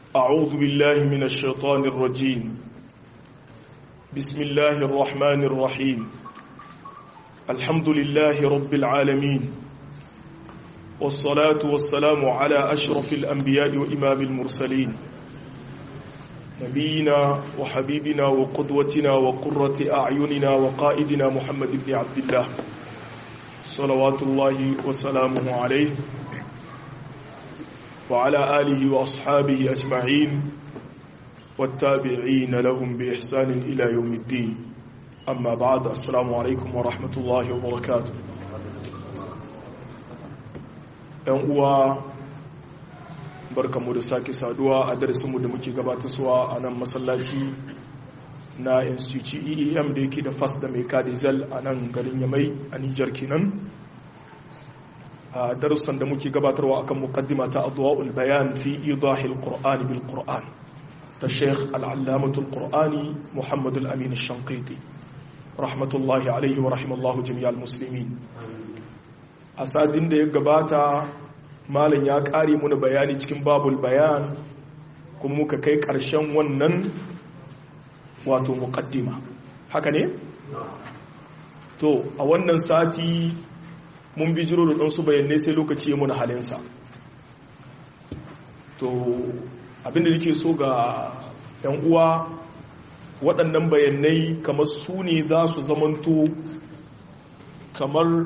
أعوذ بالله من الشيطان الرجيم بسم الله الرحمن الرحيم الحمد لله رب العالمين والصلاة والسلام على أشرف الأنبياء وإمام المرسلين نبينا وحبيبنا وقدوتنا وقرة أعيننا وقائدنا محمد بن عبد الله صلوات الله وسلامه عليه وعلى آله وأصحابه أجمعين والتابعين لهم بإحسان إلى يوم الدين أما بعد السلام عليكم ورحمة الله وبركاته uwa barkanmu da sake saduwa a darasinmu da muke gabatarwa a nan masallaci na institute eem da yake da fas da mai kadizal a nan garin yamai a nijar kenan a darussan da muke gabatarwa akan muqaddima ta adwa'ul bayan fi idahil qur'ani bil qur'an ta sheikh al'allamatul qur'ani muhammad al-amin ash-shanqiti rahmatullahi alaihi wa rahimallahu jami'al muslimin a sadin da ya gabata malam ya kare muna bayani cikin babul bayan kuma muka kai karshen wannan wato muqaddima haka ne to a wannan sati mun bi jiro da ɗansu bayanai sai lokaci ya muna halinsa to abinda nake so ga 'yan uwa waɗannan bayanai kamar su ne za su zamanto kamar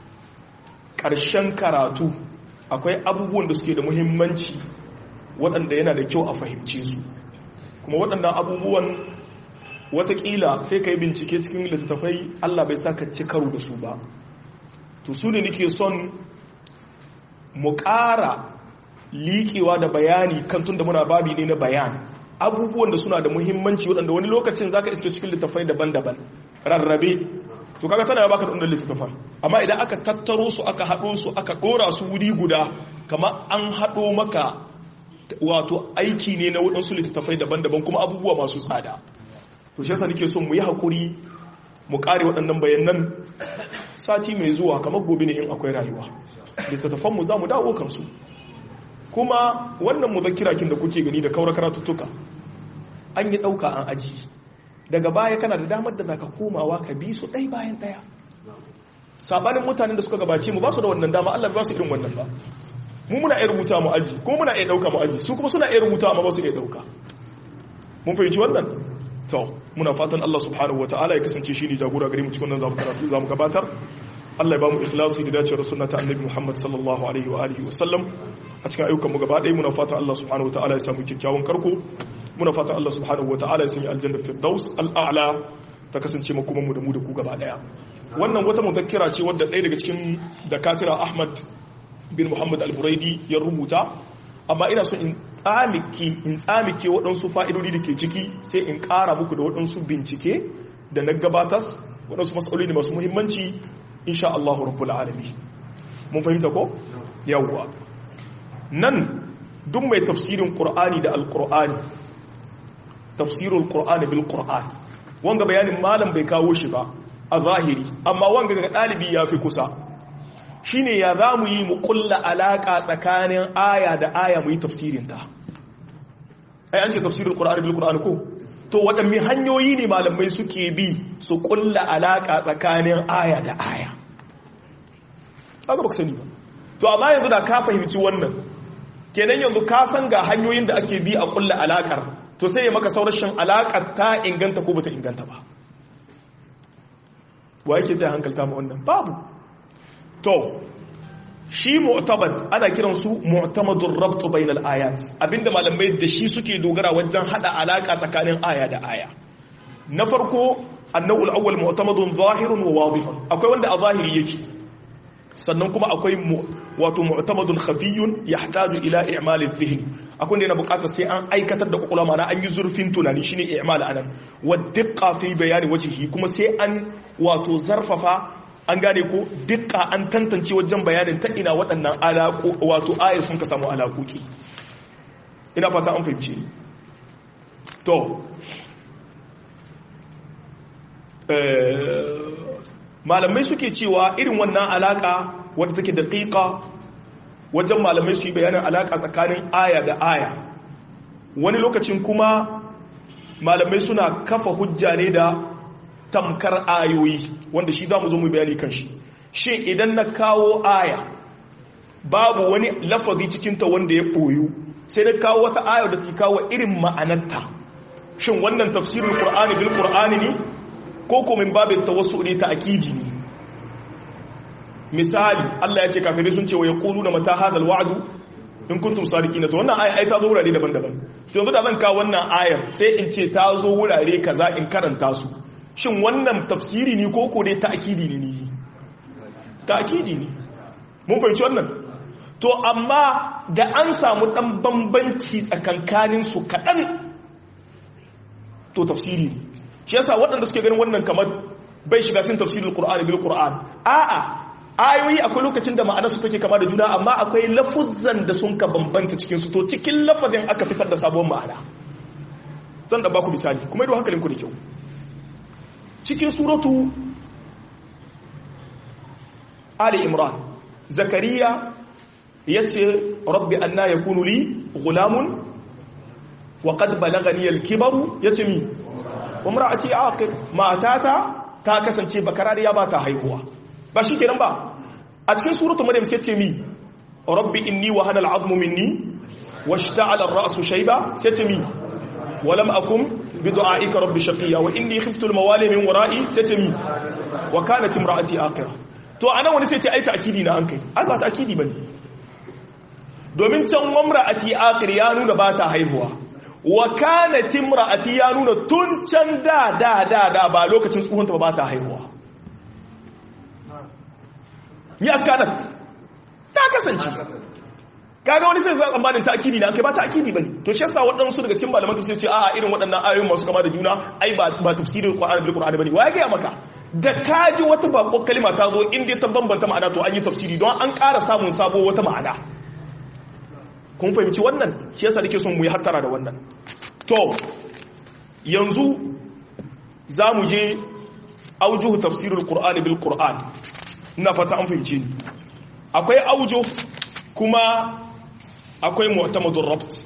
ƙarshen karatu akwai abubuwan da suke da muhimmanci waɗanda yana da kyau a fahimce su kuma waɗannan abubuwan watakila sai ka yi bincike cikin littattafai allah bai sa ka ci karo da su ba to su ne nake son mu ƙara liƙewa da bayani kan tun da muna babi ne na bayan abubuwan da suna da muhimmanci waɗanda wani lokacin za ka iske cikin littattafai daban-daban rarrabe to kaga tana baka da wannan littattafan amma idan aka tattaro su aka haɗo su aka ɗora su wuri guda kama an haɗo maka wato aiki ne na waɗansu littattafai daban-daban kuma abubuwa masu tsada to shi yasa nake son mu yi haƙuri mu ƙare waɗannan bayanan sati mai zuwa kamar gobe ne in akwai rayuwa littattafan mu za mu dawo kansu kuma wannan muzakkirakin da kuke gani da kaura karatuttuka an yi ɗauka an aji daga baya kana da damar da zaka komawa ka bi su ɗai bayan ɗaya sabanin mutanen da suka gabace mu ba su da wannan dama Allah ba su irin wannan ba mu muna iya rubuta mu aji kuma muna iya ɗauka mu aji su kuma suna iya rubuta amma ba su iya ɗauka mun fahimci wannan to muna fatan Allah subhanahu wataala ya kasance shi ne jagora gare mu cikin wannan zamu karatu zamu gabatar Allah ya ba mu ikhlasi da dacewar sunna ta annabi Muhammad sallallahu alaihi wa alihi wa sallam a cikin ayyukan mu gaba ɗaya muna fatan Allah subhanahu wataala ya samu kyakkyawan karko muna fatan Allah subhanahu wataala ya sanya aljanna firdaus al'a'la ta kasance mu kuma mu da mu da ku gaba ɗaya wannan wata muzakkira ce wadda ɗaya daga cikin dakatira Ahmad bin Muhammad al-Buraidi ya rubuta amma ina so in tsamike in tsamike waɗansu fa'idodi da ke ciki sai in ƙara muku da waɗansu bincike da na gabatas waɗansu matsaloli ne masu muhimmanci insha Allah rabbul alami mun fahimta ko yawwa nan duk mai tafsirin qur'ani da alqur'ani tafsirul qur'ani bil qur'an wanga bayanin malam bai kawo shi ba a zahiri amma wanga ga ɗalibi ya fi kusa shine ya za mu yi mu kulla alaka tsakanin aya da aya mu yi tafsirinta ai an ce tafsirin ƙura'ani bil ƙura'ani ko to waɗanne hanyoyi ne malamai suke bi su kulla alaka tsakanin aya da aya haka baka sani ba to amma yanzu da ka fahimci wannan kenan yanzu ka san ga hanyoyin da ake bi a kulla alakar to sai ya maka saurashin alakar ta inganta ko bata inganta ba wa yake zai hankalta ma wannan babu to shi mu'tabad ana kiran su mu'tamadur rabt bainal ayat abinda malamai da shi suke dogara wajen hada alaka tsakanin aya da aya na farko annahu al-awwal mu'tamadun zahirun wa wadihun akwai wanda a zahiri yake sannan kuma akwai wato mu'tamadun khafiyun yahtaju ila i'mal adh-dhihn akwai wanda yana buƙatar sai an aikatar da kokula mana an yi zurfin tunani shine i'mal anan wa diqqa fi bayani wajhihi kuma sai an wato zarfafa an gane ko dukka an tantance wajen bayanin ta ina waɗannan alaƙo wato ayar sun ka samu alaƙoƙi ina fata an fahimci to malamai suke cewa irin wannan alaƙa wadda take daƙiƙa wajen malamai su yi bayanin alaƙa tsakanin aya da aya wani lokacin kuma malamai suna kafa hujja ne da tamkar ayoyi wanda shi za mu zo mu bayani kan shi shi idan na kawo aya babu wani lafazi cikinta wanda ya ɓoyu sai na kawo wata aya da ta kawo irin ma'anarta shin wannan tafsirin qur'ani bil qur'ani ne ko ko min babin tawassu ne ta akidi ne misali Allah ya ce kafirai sun ce wa yaquluna mata hadal wa'du in kuntum sadiqina to wannan aya ai ta zo wurare daban-daban to yanzu da zan kawo wannan ayar sai in ce ta zo wurare kaza in karanta su shin wannan tafsiri ne ko ko dai ta akidi ne ni ta akidi ne mun fahimci wannan to amma da an samu dan bambanci tsakankanin su kaɗan to tafsiri ne shi yasa waɗanda suke ganin wannan kamar bai shiga cikin tafsirin qur'ani bil qur'an a'a ayoyi akwai lokacin da ma'anarsu take kama da juna amma akwai lafuzzan da sun ka bambanta cikin su to cikin lafazin aka fitar da sabon ma'ana zan da baku misali kuma ido hankalinku da kyau cikin suratu ali imran zakariya ya ce rabbi anna yakunu li gulamun wa qad balagani al-kibaru yace mi umra'ati aqir matata ta kasance bakarariya ba ta haihuwa ba shi kenan ba a cikin suratul maryam sai ce mi rabbi inni wa hana al'azmu minni washta'ala ar-ra'su shayba sai ce mi wa lam akum bi du'aika rabbi shaqiya wa inni khiftu al-mawali min wara'i sai ce mi wa kanat imra'ati aqira to anan wani sai ce ai ta'kidi na an kai ai ba ta'kidi bane domin can mamra'ati aqir ya nuna ba ta haihuwa wa kanat imra'ati ya nuna tun can da da da da ba lokacin tsohonta ba ta haihuwa ya kanat ta kasance kaga wani sai zan tsammanin ta'kidi na kai ba ta'kidi bane to shi yasa waɗansu daga cikin malaman tafsir ce a irin waɗannan ayoyin masu kama da juna ai ba ba tafsirin Qur'ani bil Qur'ani bane waye ga maka da kaji wata bako kalma ta zo inda ta bambanta ma'ana to an yi tafsiri don an ƙara samun sabo wata ma'ana kun fahimci wannan shi yasa nake son mu yi hattara da wannan to yanzu za mu je aujuhu tafsirul Qur'ani bil Qur'an ina fata an fahimci ni akwai aujo kuma akwai mu'tamadur rabt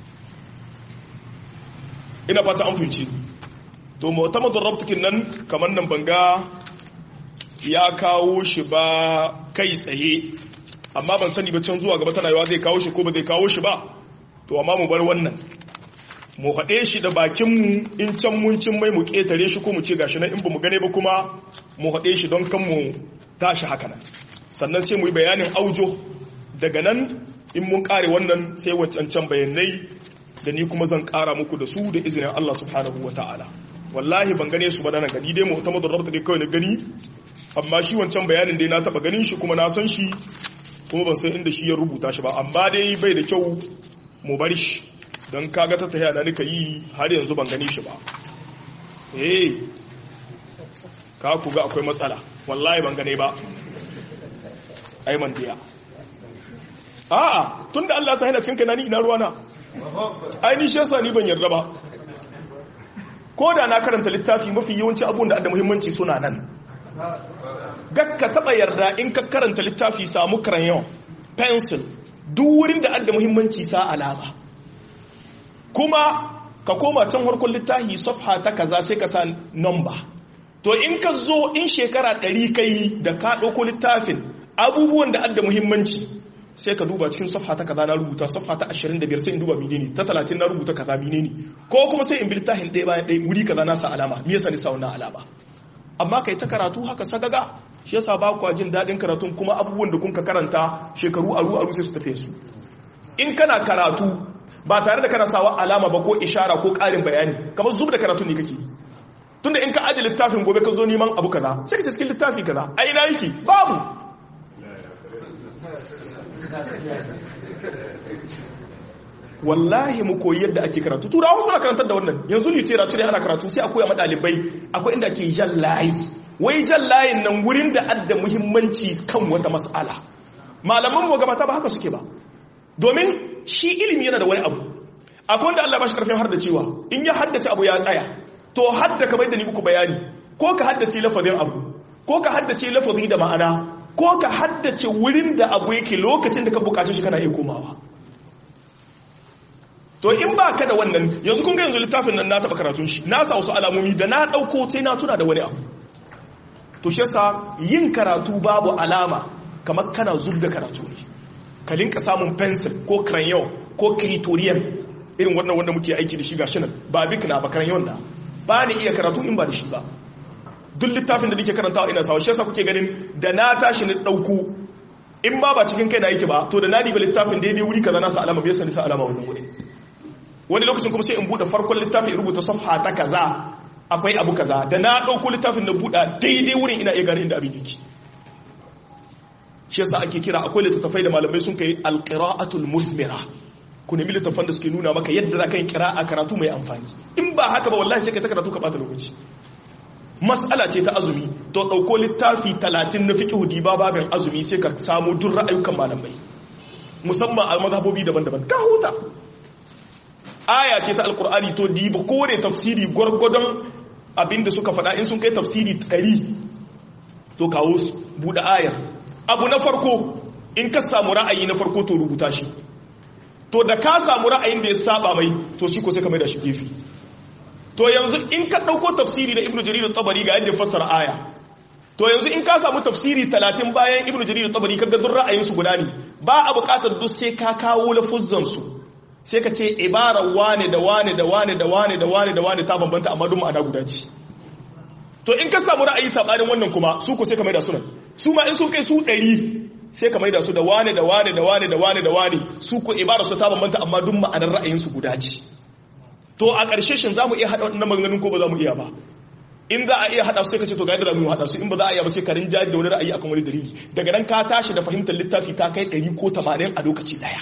ina fata an fahimci to mu'tamadur rabt kin nan kamar nan banga ya kawo shi ba kai tsaye amma ban sani ba can zuwa gaba tana yawa zai kawo shi ko ba zai kawo shi ba to amma mu bar wannan mu haɗe shi da bakinmu in can mun cin mai mu ƙetare shi ko mu ce gashi na in ba mu gane ba kuma mu haɗe shi don kan mu tashi haka nan sannan sai mu yi bayanin aujo daga nan in mun kare wannan sai wancan bayanai da ni kuma zan kara muku da su da izinin Allah subhanahu wa ta'ala wallahi ban gane su ba nan gani dai mu ta madarrabta dai kawai na gani amma shi wancan bayanin dai na taba ganin shi kuma na san shi kuma ban san inda shi ya rubuta shi ba amma dai bai da kyau mu bar shi don kaga ta tahiya na nika yi har yanzu ban gani shi ba eh ka ku ga akwai matsala wallahi ban gane ba aiman diya a'a tunda Allah sa hina cikin kanani ina ruwana ai ni shesa ni ban yarda ba ko da na karanta littafi mafi yawanci abun da da muhimmanci suna nan gakka taba yarda in ka karanta littafi samu crayon pencil duk wurin da adda muhimmanci sa alama kuma ka koma can harkon littafi safha ta kaza sai ka sa number to in ka zo in shekara ɗari ka yi da ka ɗauko littafin abubuwan da adda muhimmanci sai ka duba cikin safha ta kaza na rubuta safha ta 25 sai in duba menene ta 30 na rubuta kaza menene ko kuma sai in bi littafin ɗaya bayan ɗaya wuri kaza na sa alama me yasa ni sa wannan alama amma kai ta karatu haka sagaga shi yasa ba ku jin daɗin karatun kuma abubuwan da kun ka karanta shekaru aru aru sai su tafi su in kana karatu ba tare da kana sawa alama ba ko ishara ko ƙarin bayani kamar zub da karatu ne kake tunda in ka aje littafin gobe ka zo neman abu kaza sai ka ce cikin littafi kaza a ina yake babu wallahi mu koyi yadda ake karatu turawa suna karantar da wannan yanzu literature ana karatu sai akwai a ɗalibai akwai inda ake jan layi wai jan layin nan wurin da adda muhimmanci kan wata mas'ala malaman mu gabata ba haka suke ba domin shi ilimi yana da wani abu akwai wanda Allah ba shi karfin har da cewa in ya haddace abu ya tsaya to hadda kamar da ni muku bayani ko ka haddace lafazin abu ko ka haddace lafazi da ma'ana ko ka haddace wurin da abu yake lokacin da ka bukaci shi kana iya komawa to in ba ka da wannan yanzu kun ga yanzu littafin nan na taɓa karatun shi na sa wasu alamomi da na ɗauko sai na tuna da wani abu to shi yasa yin karatu babu alama kamar kana zub da karatu ne ka linka samun pencil ko crayon ko criterion irin wannan wanda muke aiki da shi gashi nan ba bik na ba crayon da ba ni iya karatu in ba da shi ba duk littafin da nake karantawa ina sawa shi yasa kuke ganin da na tashi na ɗauko in ba ba cikin kai na yake ba to da na diba littafin daidai wuri kaza na sa alama bai sani sa alama wannan wuri wani lokacin kuma sai in bude farkon littafin in rubuta safha ta kaza akwai abu kaza da na dauko littafin da buɗa daidai wurin ina iya gane inda abin yake shi yasa ake kira akwai littattafai da malamai sun kai alqira'atul musmira ku nemi littattafan da suke nuna maka yadda za ka yi kira'a karatu mai amfani in ba haka ba wallahi sai ka ta karatu ka bata lokaci mas'ala ce ta azumi to dauko littafi 30 na fiqh diba babin azumi sai ka samu duk ra'ayukan malamai musamman a mazhabobi daban-daban ka huta aya ce ta alkur'ani to diba kore tafsiri gwargwadon abinda suka faɗa in sun kai tafsiri ɗari to kawo su buɗe ayar abu na farko in ka samu ra'ayi na farko to rubuta shi to da ka samu ra'ayin da ya saba mai to shi ko sai ka mai da shi gefe to yanzu in ka ɗauko tafsiri da ibnu jarir tabari ga yadda fassara aya to yanzu in ka samu tafsiri talatin bayan ibnu jarir tabari kaga duk ra'ayinsu guda ne ba a buƙatar duk sai ka kawo lafuzzan su sai ka ce ibarar wane da wane da wane da wane da wane da wane ta bambanta amma duk ma'ana guda ce to in ka samu ra'ayi sabanin wannan kuma su ko sai ka maida sunan su ma in sun kai su ɗari sai ka maida su da wane da wane da wane da wane da wane su ko ibarar su ta bambanta amma duk ma'anar ra'ayin su guda ce to a ƙarshe shin za mu iya haɗa waɗannan maganganun ko ba za mu iya ba in za a iya haɗa su sai ka ce to ga yadda za mu haɗa su in ba za a iya ba sai ka rinja da wani ra'ayi akan wani dalili daga nan ka tashi da fahimtar littafi ta kai ɗari ko tamanin a lokaci ɗaya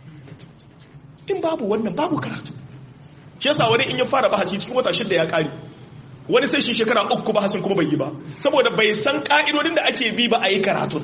in babu wannan babu karatu shi yasa wani in ya fara bahasi cikin wata shida ya kare wani sai shi shekara uku bahasin kuma bai yi ba saboda bai san ka'idodin da ake bi ba a yi karatun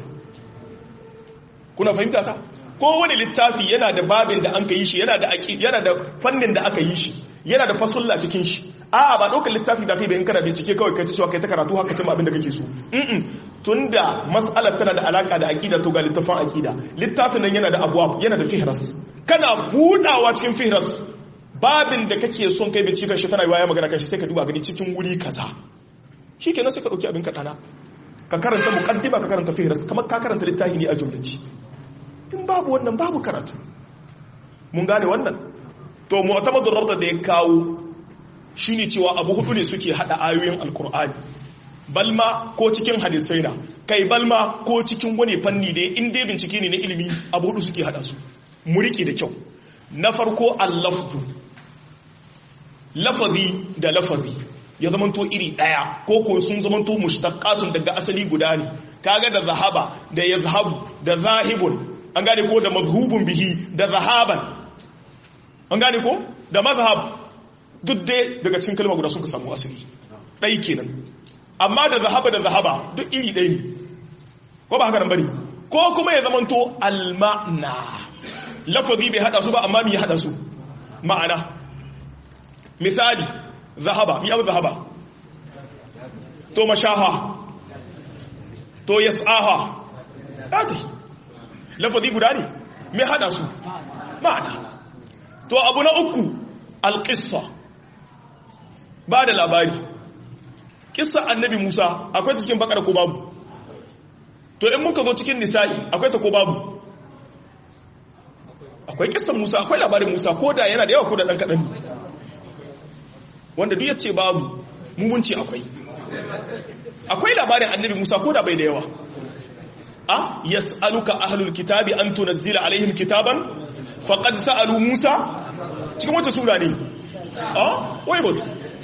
kuna fahimta ta ko wani littafi yana da babin da an ka yi shi yana da yana da fannin da aka yi shi yana da fasulla cikin shi a'a ba ɗaukar littafi da kai bai in kana bincike kawai kai ta cewa kai ta karatu haka cin abin da kake so tunda mas'alar tana da alaka da aqida to ga littafin aqida littafin nan yana da abwab yana da fihras kana budawa cikin fihras babin da kake son kai bincike shi kana yi waya magana kashi sai ka duba gani cikin wuri kaza shikenan sai ka dauki abin ka dana ka karanta muqaddima ka karanta fihras kamar ka karanta littafi ne a jumlaci in babu wannan babu karatu mun gane wannan to mu'tamadur rabda da ya kawo shine cewa abu hudu ne suke hada ayoyin alqur'ani balma ko cikin hadisai na kai balma ko cikin wani fanni da in dai bincike ne na ilimi abu hudu suke hada su mu riƙe da kyau na farko allafzu lafazi da lafazi ya zamanto iri daya ko ko sun zamanto mushtaqatun daga asali guda ne kaga da zahaba da yazhabu da zahibun an gane ko da mazhubun bihi da zahaban an gane ko da mazhab duk dai daga cikin kalma guda suka samu asali dai kenan amma da zahaba da zahaba duk iri ɗaya ne ko ba haka nan bane ko kuma ya zamanto alma'na lafazi bai hada su ba amma mi ya hada su ma'ana misali zahaba mi abu zahaba to mashaha to yas'aha ati lafazi guda ne me hada su ma'ana to abu na uku alqissa ba da labari kissa annabi Musa akwai ta cikin bakara ko babu to in muka zo cikin nisa'i akwai ta ko babu akwai kissan Musa akwai labarin Musa ko da yana da yawa ko da dan kadan wanda duk yace babu mu mun ce akwai akwai labarin annabi Musa ko da bai da yawa a yas'aluka ahlul kitabi an tunzila alaihim kitaban faqad sa'alu Musa cikin wata sura ne a wai batu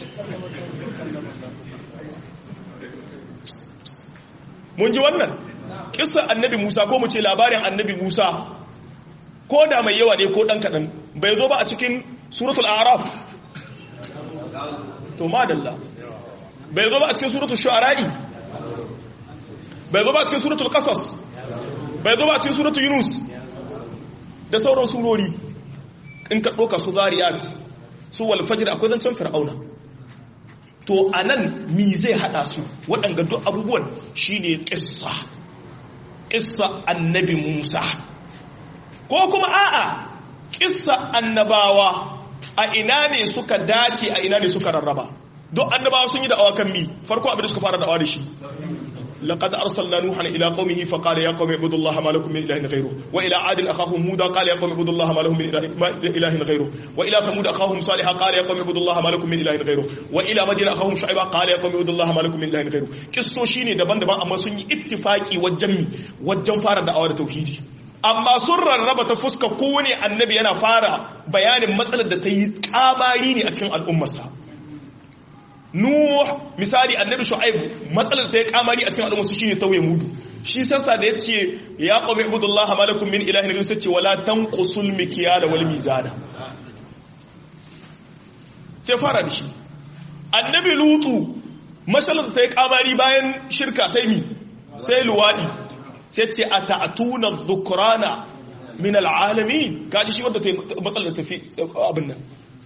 mun ji wannan kissa annabi Musa ko mu ce labarin annabi Musa ko da mai yawa ne ko dan kadan bai zo ba a cikin suratul a'raf to madalla bai zo ba a cikin suratul shu'ara'i bai zo ba a cikin suratul qasas bai zo ba a cikin suratul yunus da sauran surori in ka doka su zariyat su wal fajr akwai zancen fir'auna to anan mi zai hada su waɗanga duk abubuwan shine qissa qissa annabi Musa ko kuma a'a qissa annabawa a ina ne suka dace a ina ne suka rarraba duk annabawa sun yi da awakan mi farko abin da suka fara da'awa da shi لقد أرسلنا نوحا إلى قومه فقال يا قوم اعبدوا الله ما لكم من إله غيره وإلى عاد أخاهم هودا قال يا قوم اعبدوا الله ما لهم من إله غيره وإلى ثمود أخاهم صالحا قال يا قوم اعبدوا الله ما لكم من إله غيره وإلى مدين أخاهم شعيبا قال يا قوم اعبدوا الله ما لكم من إله غيره قصو شيني دبان دبان أما سني اتفاقي والجمي والجم فارد دعوة توحيدي amma sun rarraba ta fuska kowane annabi yana fara bayanin matsalar da ta yi kamari ne a cikin al'ummarsa Nuh misali annabi Shu'aib matsalar ta ya kamari a cikin al'umma su shine tauye mudu shi sassa da yace ya qawmi ibudullah ma lakum min ilahin ghayru sace wala tanqusul mikyala wal mizana ce fara da shi annabi Lutu matsalar ta ya kamari bayan shirka sai mi sai luwadi sai ce ata'tuna dhukrana min al'alamin kaji shi wanda ta matsalar tafi abin nan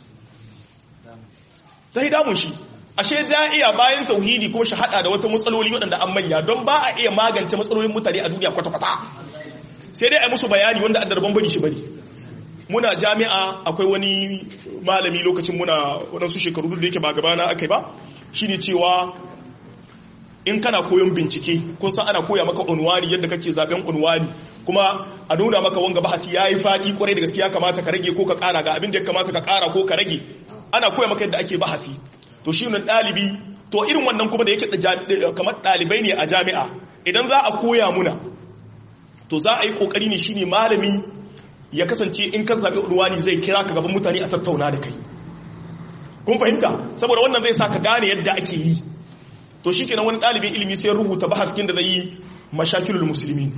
ta yi damun shi ashe za iya bayan tauhidi kuma shi hada da wata matsaloli waɗanda an manya don ba a iya magance matsalolin mutane a duniya kwata-kwata sai dai a musu bayani wanda an darban bari shi bari muna jami'a akwai wani malami lokacin muna waɗansu shekaru da yake ba gabana aka yi ba shi ne cewa in kana koyon bincike kun san ana koya maka unwani yadda kake zaben unwani kuma a nuna maka wanga bahasi ya yi faɗi kwarai da gaskiya kamata ka rage ko ka ƙara ga abin da ya kamata ka ƙara ko ka rage ana koya maka yadda ake bahasi to shi ne ɗalibi to irin wannan kuma da yake kamar ɗalibai ne a jami'a idan za a koya muna to za a yi ƙoƙari ne shine malami ya kasance in ka zaɓi urwani zai kira ka gaban mutane a tattauna da kai kun fahimta saboda wannan zai sa ka gane yadda ake yi to shi kenan wani ɗalibin ilimi sai rubuta bahaskin da zai yi mashakilul musulmi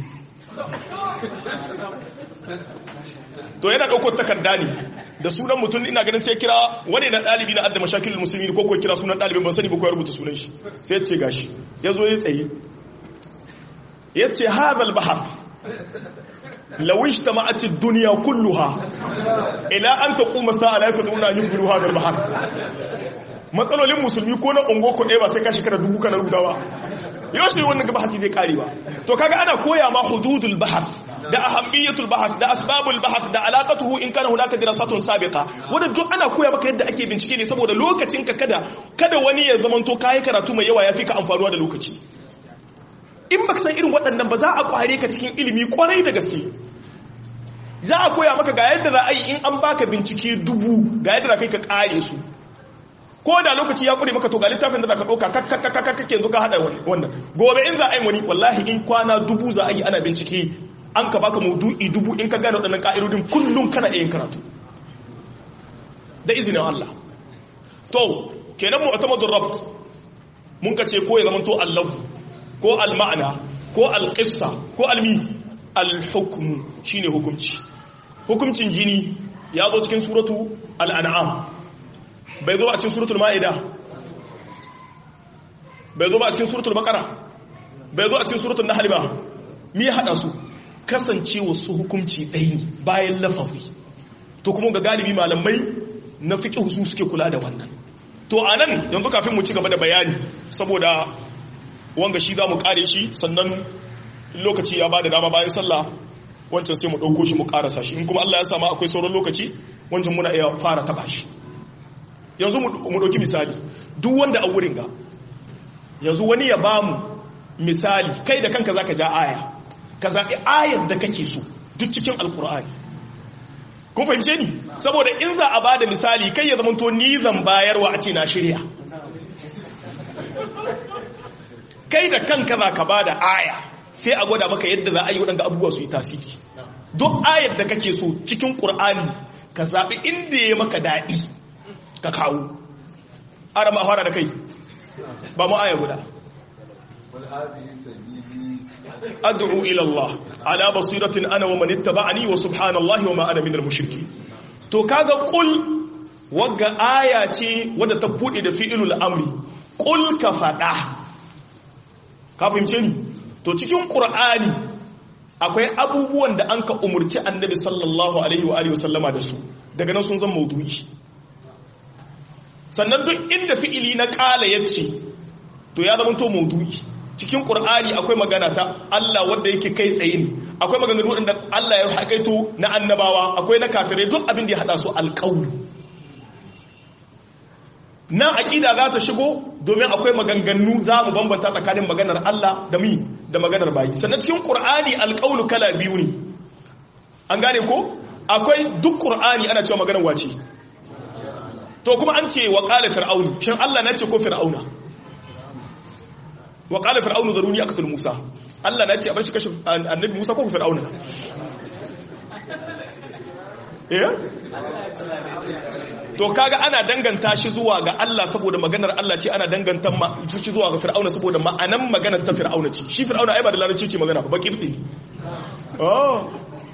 to yana ɗaukar takarda ne da sunan mutum ina ganin sai kira wani na ɗalibi na adda mashakilul musulmi ko ko kira sunan ɗalibin ban sani ba ko ya rubuta sunan shi sai ce gashi ya zo ya tsaye ya ce hadal bahas لو اجتمعت الدنيا كلها الى ان تقوم الساعه لا يستطيعون ان ينقلوا هذا البحر matsalolin musulmi ko na ungo ko ɗaya ba sai ka shekara dubu kana rubutawa yau shi wannan gaba hasi zai kare ba to kaga ana koya ma hududul bahar da ahammiyatul bahar da asbabul bahar da alaqatuhu in kana hunaka dirasatun sabiqa wanda duk ana koya maka yadda ake bincike ne saboda lokacin ka kada kada wani ya zamanto kai karatu mai yawa yafi ka amfanuwa da lokaci in baka san irin waɗannan ba za a kware ka cikin ilimi kwarai da gaske za a koya maka ga yadda za a yi in an baka bincike dubu ga yadda za kai ka kare su ko da lokaci ya kure maka to ga littafin da za ka ɗauka kakkakakkakke yanzu ka haɗa wannan gobe in za a yi wani wallahi in kwana dubu za a yi ana bincike an ka baka maudu'i dubu in ka gane waɗannan ƙa'idodin kullum kana iya karatu da izinin Allah to kenan mu atamadun rabt mun ka ce ko ya zama to allafu ko al-ma'ana ko al-qissa ko al-mi al-hukmu shine hukunci hukuncin jini ya zo cikin suratu al-an'am bai zo a cikin suratul ma'ida bai zo ba a cikin suratul baqara bai zo a cikin suratul nahl ba me ya hada su kasancewa su hukunci ɗaya bayan lafafi to kuma ga galibi malamai na fiqh su suke kula da wannan to anan yanzu kafin mu ci gaba da bayani saboda wanga shi za mu kare shi sannan lokaci ya ba da dama bayan sallah wancan sai mu ɗauko shi mu karasa shi in kuma Allah ya sama akwai sauran lokaci wancan muna iya fara taba shi yanzu mu ɗauki misali duk wanda a wurin ga yanzu wani ya ba mu misali kai da kanka za ka ja aya ka zaɓi ayar da kake so duk cikin alkur'ani kun fahimce ni saboda in za a ba da misali kai ya zama to ni zan bayarwa a ce na shirya kai da kanka za ka ba da aya sai a gwada maka yadda za a yi waɗanda abubuwa su yi tasiri duk ayar da kake so cikin ƙur'ani ka zaɓi inda ya maka daɗi ka kawo ara ma fara da kai ba mu aya guda ad'u ila Allah ala basiratin ana wa man ittaba'ani wa subhanallahi wa ma ana minal mushrikeen to kaga qul wagga aya ce wadda ta bude da fi'ilul amri qul ka fada ka fahimce ni to cikin qur'ani akwai abubuwan da an ka umurci annabi sallallahu alaihi wa alihi wasallama da su daga nan sun zama maudu'i sannan duk inda fi'ili na kala yace to ya zama to maudu'i cikin qur'ani akwai magana ta Allah wanda yake kai tsaye ne akwai maganganu wanda Allah ya haƙaito na annabawa akwai na kafirai duk abin da ya hada su alƙawlu nan aqida za ta shigo domin akwai maganganu za mu bambanta tsakanin maganar Allah da mi da maganar bayi sannan cikin qur'ani alqawlu kala biyu ne an gane ko akwai duk qur'ani ana cewa maganar wace to kuma an ce wa qala fir'aun shin Allah na ce ko fir'auna wa qala fir'aunu zaruni aqtul musa Allah na ce a bar shi kashe annabi Musa ko fir'auna eh to kaga ana danganta shi zuwa ga Allah saboda maganar Allah ce ana danganta shi zuwa ga fir'auna saboda ma'anan maganar ta fir'auna ce shi fir'auna ai ba da larabci ke magana ba kibdi oh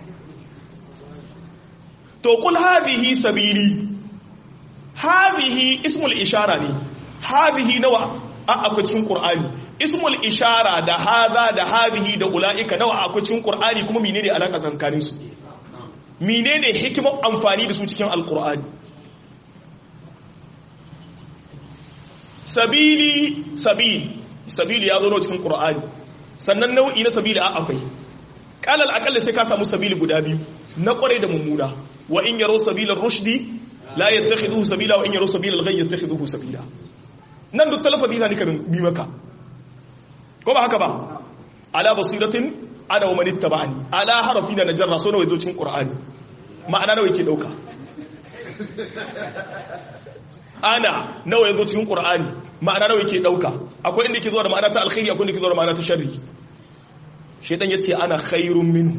to kul hadhihi sabili hadhihi ismul ishara ne hadhihi nawa a akwai cikin qur'ani ismul ishara da hadha da hadhihi da ulaika nawa akwai cikin qur'ani kuma menene alaka tsakanin su menene hikimar amfani da su cikin alqur'ani sabili sabili sabili ya zo na cikin qur'ani sannan nau'i na sabili a akwai kalal akalla sai ka samu sabili guda biyu na kware da mummuna wa in yaro sabilar rushdi la yattakhidhuhu sabila wa in yaro sabilal ghayy yattakhidhuhu sabila nan duk talafazi zani ka bi maka ko ba haka ba ala basiratin ana wa man ittaba'ani ala harafi na najarra so nawa yazo cikin qur'ani ma'ana nawa yake dauka ana nawa yazo cikin qur'ani ma'ana nawa yake dauka akwai inda yake zuwa da ma'ana ta alkhairi akwai inda yake zuwa da ma'ana ta sharri shedan yace ana khairun minhu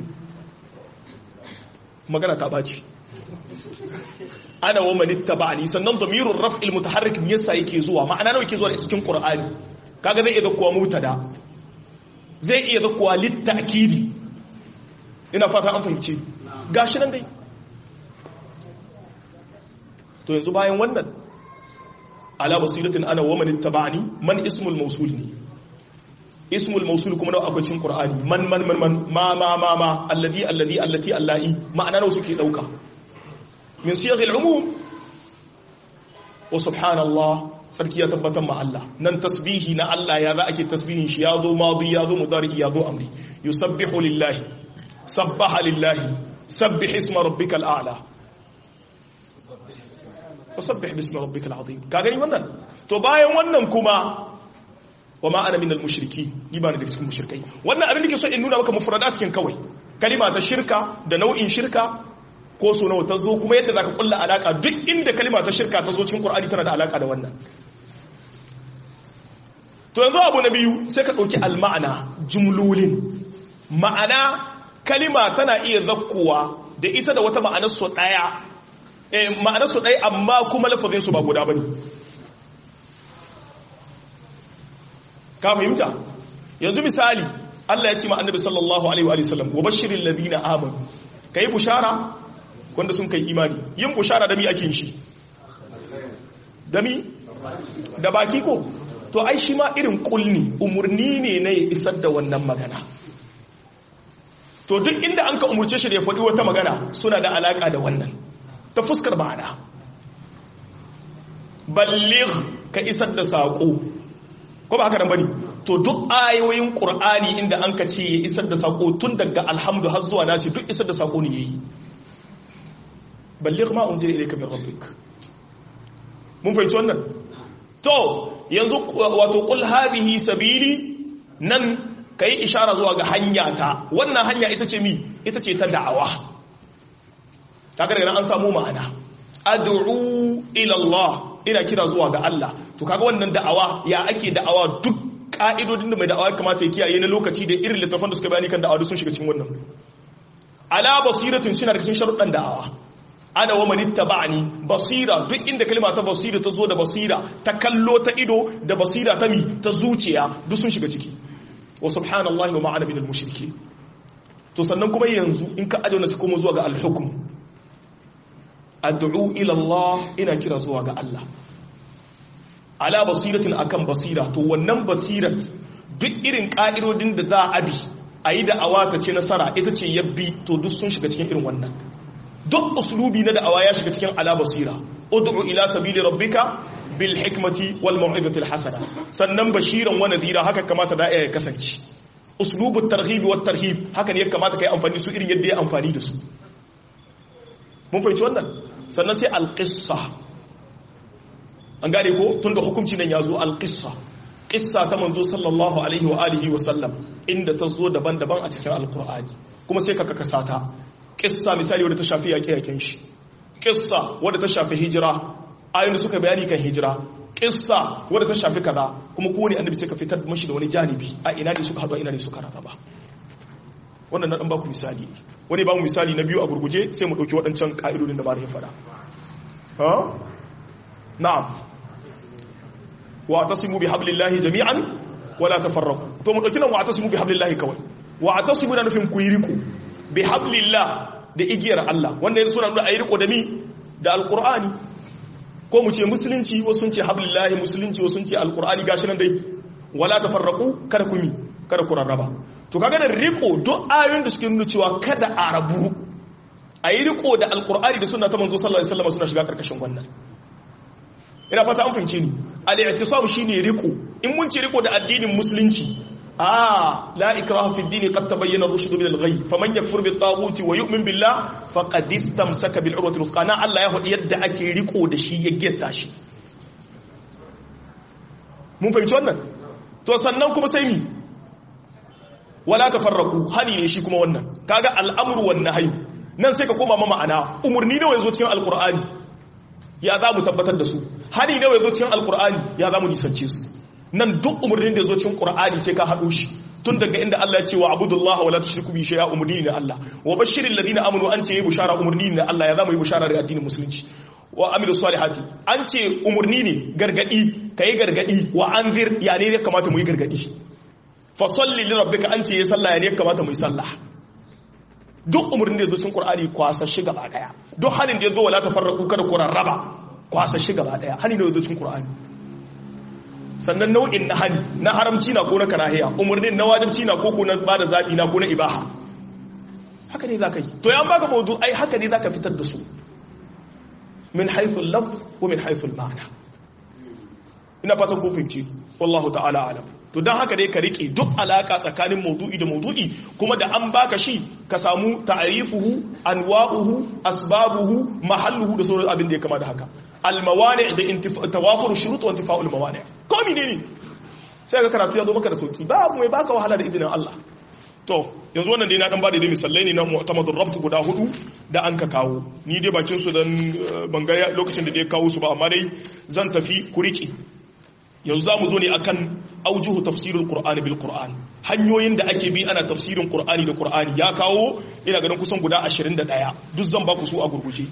magana ta baci ana wa man ittaba'ani sannan damirur raf'il mutaharrik me yasa yake zuwa ma'ana nawa yake zuwa da cikin qur'ani kaga zai iya zakkuwa mutada zai iya zakkuwa littakidi ina fata an fahimce gashi nan dai to yanzu bayan wannan ala basiratin ana wa man ittaba'ani man ismul mawsul ne ismul mawsul kuma nawa akwai cikin qur'ani man man man man ma ma ma ma alladhi alladhi allati allai ma'ana nawa suke dauka min siyaghil umum wa subhanallah sarki ya tabbatar ma Allah nan tasbihi na Allah ya za ake tasbihin shi ya zo madi ya zo mudari ya zo amri yusabbihu lillahi sabbaha lillahi sabbih isma rabbikal a'la fasabbih bismi rabbikal azim ka gani wannan to bayan wannan kuma wa ma ana minal mushriki ni ba ni daga cikin mushrikai wannan abin da ke so in nuna maka mufradat kin kawai kalima ta shirka da nau'in shirka ko so nawa ta zo kuma yadda zaka kulla alaka duk inda kalima ta shirka ta zo cikin qur'ani tana da alaka da wannan to yanzu abu na biyu sai ka dauki alma'ana jumlolin ma'ana kalima tana iya zakkuwa da ita da wata ma'anar su daya eh ma'anar su daya amma kuma lafazin su ba guda bane ka fahimta yanzu misali Allah ya ce ma annabi sallallahu alaihi wa sallam wa bashiril ladina amanu kai bushara wanda sun kai imani yin bushara da mi ake shi da mi da baki ko to ai shi ma irin kulni umurni ne na ya isar da wannan magana to duk inda an ka umurce shi da ya faɗi wata magana suna da alaƙa da wannan ta fuskar ma'ana balligh ka isar da saƙo ko ba haka nan bane to duk ayoyin qur'ani inda an ka ce ya isar da saƙo tun daga alhamdu har zuwa nasi duk isar da saƙo ne yayi balligh ma unzila ilayka min rabbik mun fahimci wannan to yanzu wato qul hadhihi sabili nan kai ishara zuwa ga hanya ta wannan hanya ita ce mi ita ce ta da'awa kaga daga an samu ma'ana ad'u ila Allah ina kira zuwa ga Allah to kaga wannan da'awa ya ake da'awa duk ka'idodin da mai da'awa kamata ya kiyaye na lokaci da irin littafan da suka bayani kan da'awa sun shiga cikin wannan ala basiratin shi na da cikin sharuɗan da'awa ana wa manitta ba'ani basira duk inda kalma ta basira ta zo da basira ta kallo ta ido da basira ta mi ta zuciya duk sun shiga ciki wa subhanallahi wa ma'ana minal mushriki to sannan kuma yanzu in ka ajiye su kuma zuwa ga al-hukm ad'u ila Allah ina kira zuwa ga Allah ala basiratin akan basira to wannan basirat duk irin ka'idodin da za a bi a yi da awata ce nasara ita ce yabbi to duk sun shiga cikin irin wannan duk uslubi na da'awa ya shiga cikin ala basira ud'u ila sabili rabbika bil hikmati wal mau'izati al hasana sannan bashiran wa nadhira haka kamata da ya kasance uslubu targhib wa tarhib haka ne ya kamata kai amfani su irin yadda ya amfani da su mun fahimci wannan sannan sai al qissa an gane ko tunda hukunci nan ya zo alqissa qissa ta manzo sallallahu alaihi wa alihi wa sallam inda ta zo daban-daban a cikin alqur'ani kuma sai ka kasa ta qissa misali wadda ta shafi yaƙe-yaƙen shi qissa wadda ta shafi hijira ayoyin suka bayani kan hijira qissa wadda ta shafi kaza kuma kowane annabi sai ka fitar mashi da wani janibi a ina ne suka haɗu ina ne suka rarraba wannan na ɗan baku misali wani ba mu misali na biyu a gurguje sai mu ɗauki waɗancan ƙa'idodin da ba ya faɗa na'am wa tasimu bi hablillahi jami'an wala tafarraqu to mu ɗauki nan wa tasimu bi hablillahi kawai wa tasimu na nufin ku yi riko bi hablillah da igiyar Allah wanda yanzu suna nuna ayi riko da mi da alqur'ani ko mu ce musulunci wasu sun ce hablillahi musulunci wasu sun ce alqur'ani gashi nan dai wala tafarraqu kada ku mi kada ku rarraba to kaga da riko duk ayoyin da suke nuna cewa kada a rabu a yi riko da alkur'ani da suna ta manzo sallallahu alaihi wasallam suna shiga karkashin wannan ina fata an fahimce ni al-i'tisam shine riko in mun ce riko da addinin musulunci ah la ikraha fi ad-din qad tabayyana ar-rushd min al-ghayy faman yakfur bit taghuti wa yu'min billah faqad istamsaka bil urwati al-wuthqa na Allah ya faɗi yadda ake riko da shi ya getta shi mun fahimci wannan to sannan kuma sai mi wala tafarraqu hani ne shi kuma wannan kaga al'amru wan nahyi nan sai ka koma ma ma'ana umurni ne yazo cikin alqur'ani ya za mu tabbatar da su hani ne yazo cikin alqur'ani ya za mu nisance su nan duk umurnin da yazo cikin qur'ani sai ka hado shi tun daga inda Allah ya ce wa abudullaha wala tushriku bi shay'a umurni ne Allah wa bashiril ladina amanu an ce yi bushara umurni ne Allah ya za mu yi bushara da addinin musulunci wa amilu salihati an ce umurni ne gargadi kai gargadi wa anzir ya ne ya kamata mu yi gargadi fasalli li rabbika an ce ya sallah ya ne kamata mu yi sallah duk umarnin da ya zo cikin qur'ani kwasa shi gaba daya duk hanin da ya zo wala tafarraqu kada ku rarraba kwasa shi gaba daya hanin da ya zo cikin qur'ani sannan nau'in na hani na haramci na ko na karahiya umarnin na wajibci na ko ko na bada zabi na ko na ibaha haka ne zaka yi to ya baka mawdu ai haka ne zaka fitar da su min haythu al-lafz wa min haythu al-ma'na ina fatan ko fahimci wallahu ta'ala alam to don haka dai ka rike duk alaka tsakanin maudu'i da maudu'i kuma da an baka shi ka samu ta'arifuhu anwa'uhu asbabuhu mahalluhu da sauran abin da ya kama da haka almawani da tawafur shurut wa intifa'ul mawani ko menene sai ga karatu ya zo maka da sauki ba mai baka wahala da izinin Allah to yanzu wannan dai na dan bada dai misalai ne na mu'tamadur rabt guda hudu da an ka kawo ni dai bakin su dan banga lokacin da dai kawo su ba amma dai zan tafi ku rike yanzu za mu zo ne akan aujuhu tafsirul qur'ani bil qur'an hanyoyin da ake bi ana tafsirin qur'ani da qur'ani ya kawo ina ganin kusan guda 21 duk zan ba ku su a gurguje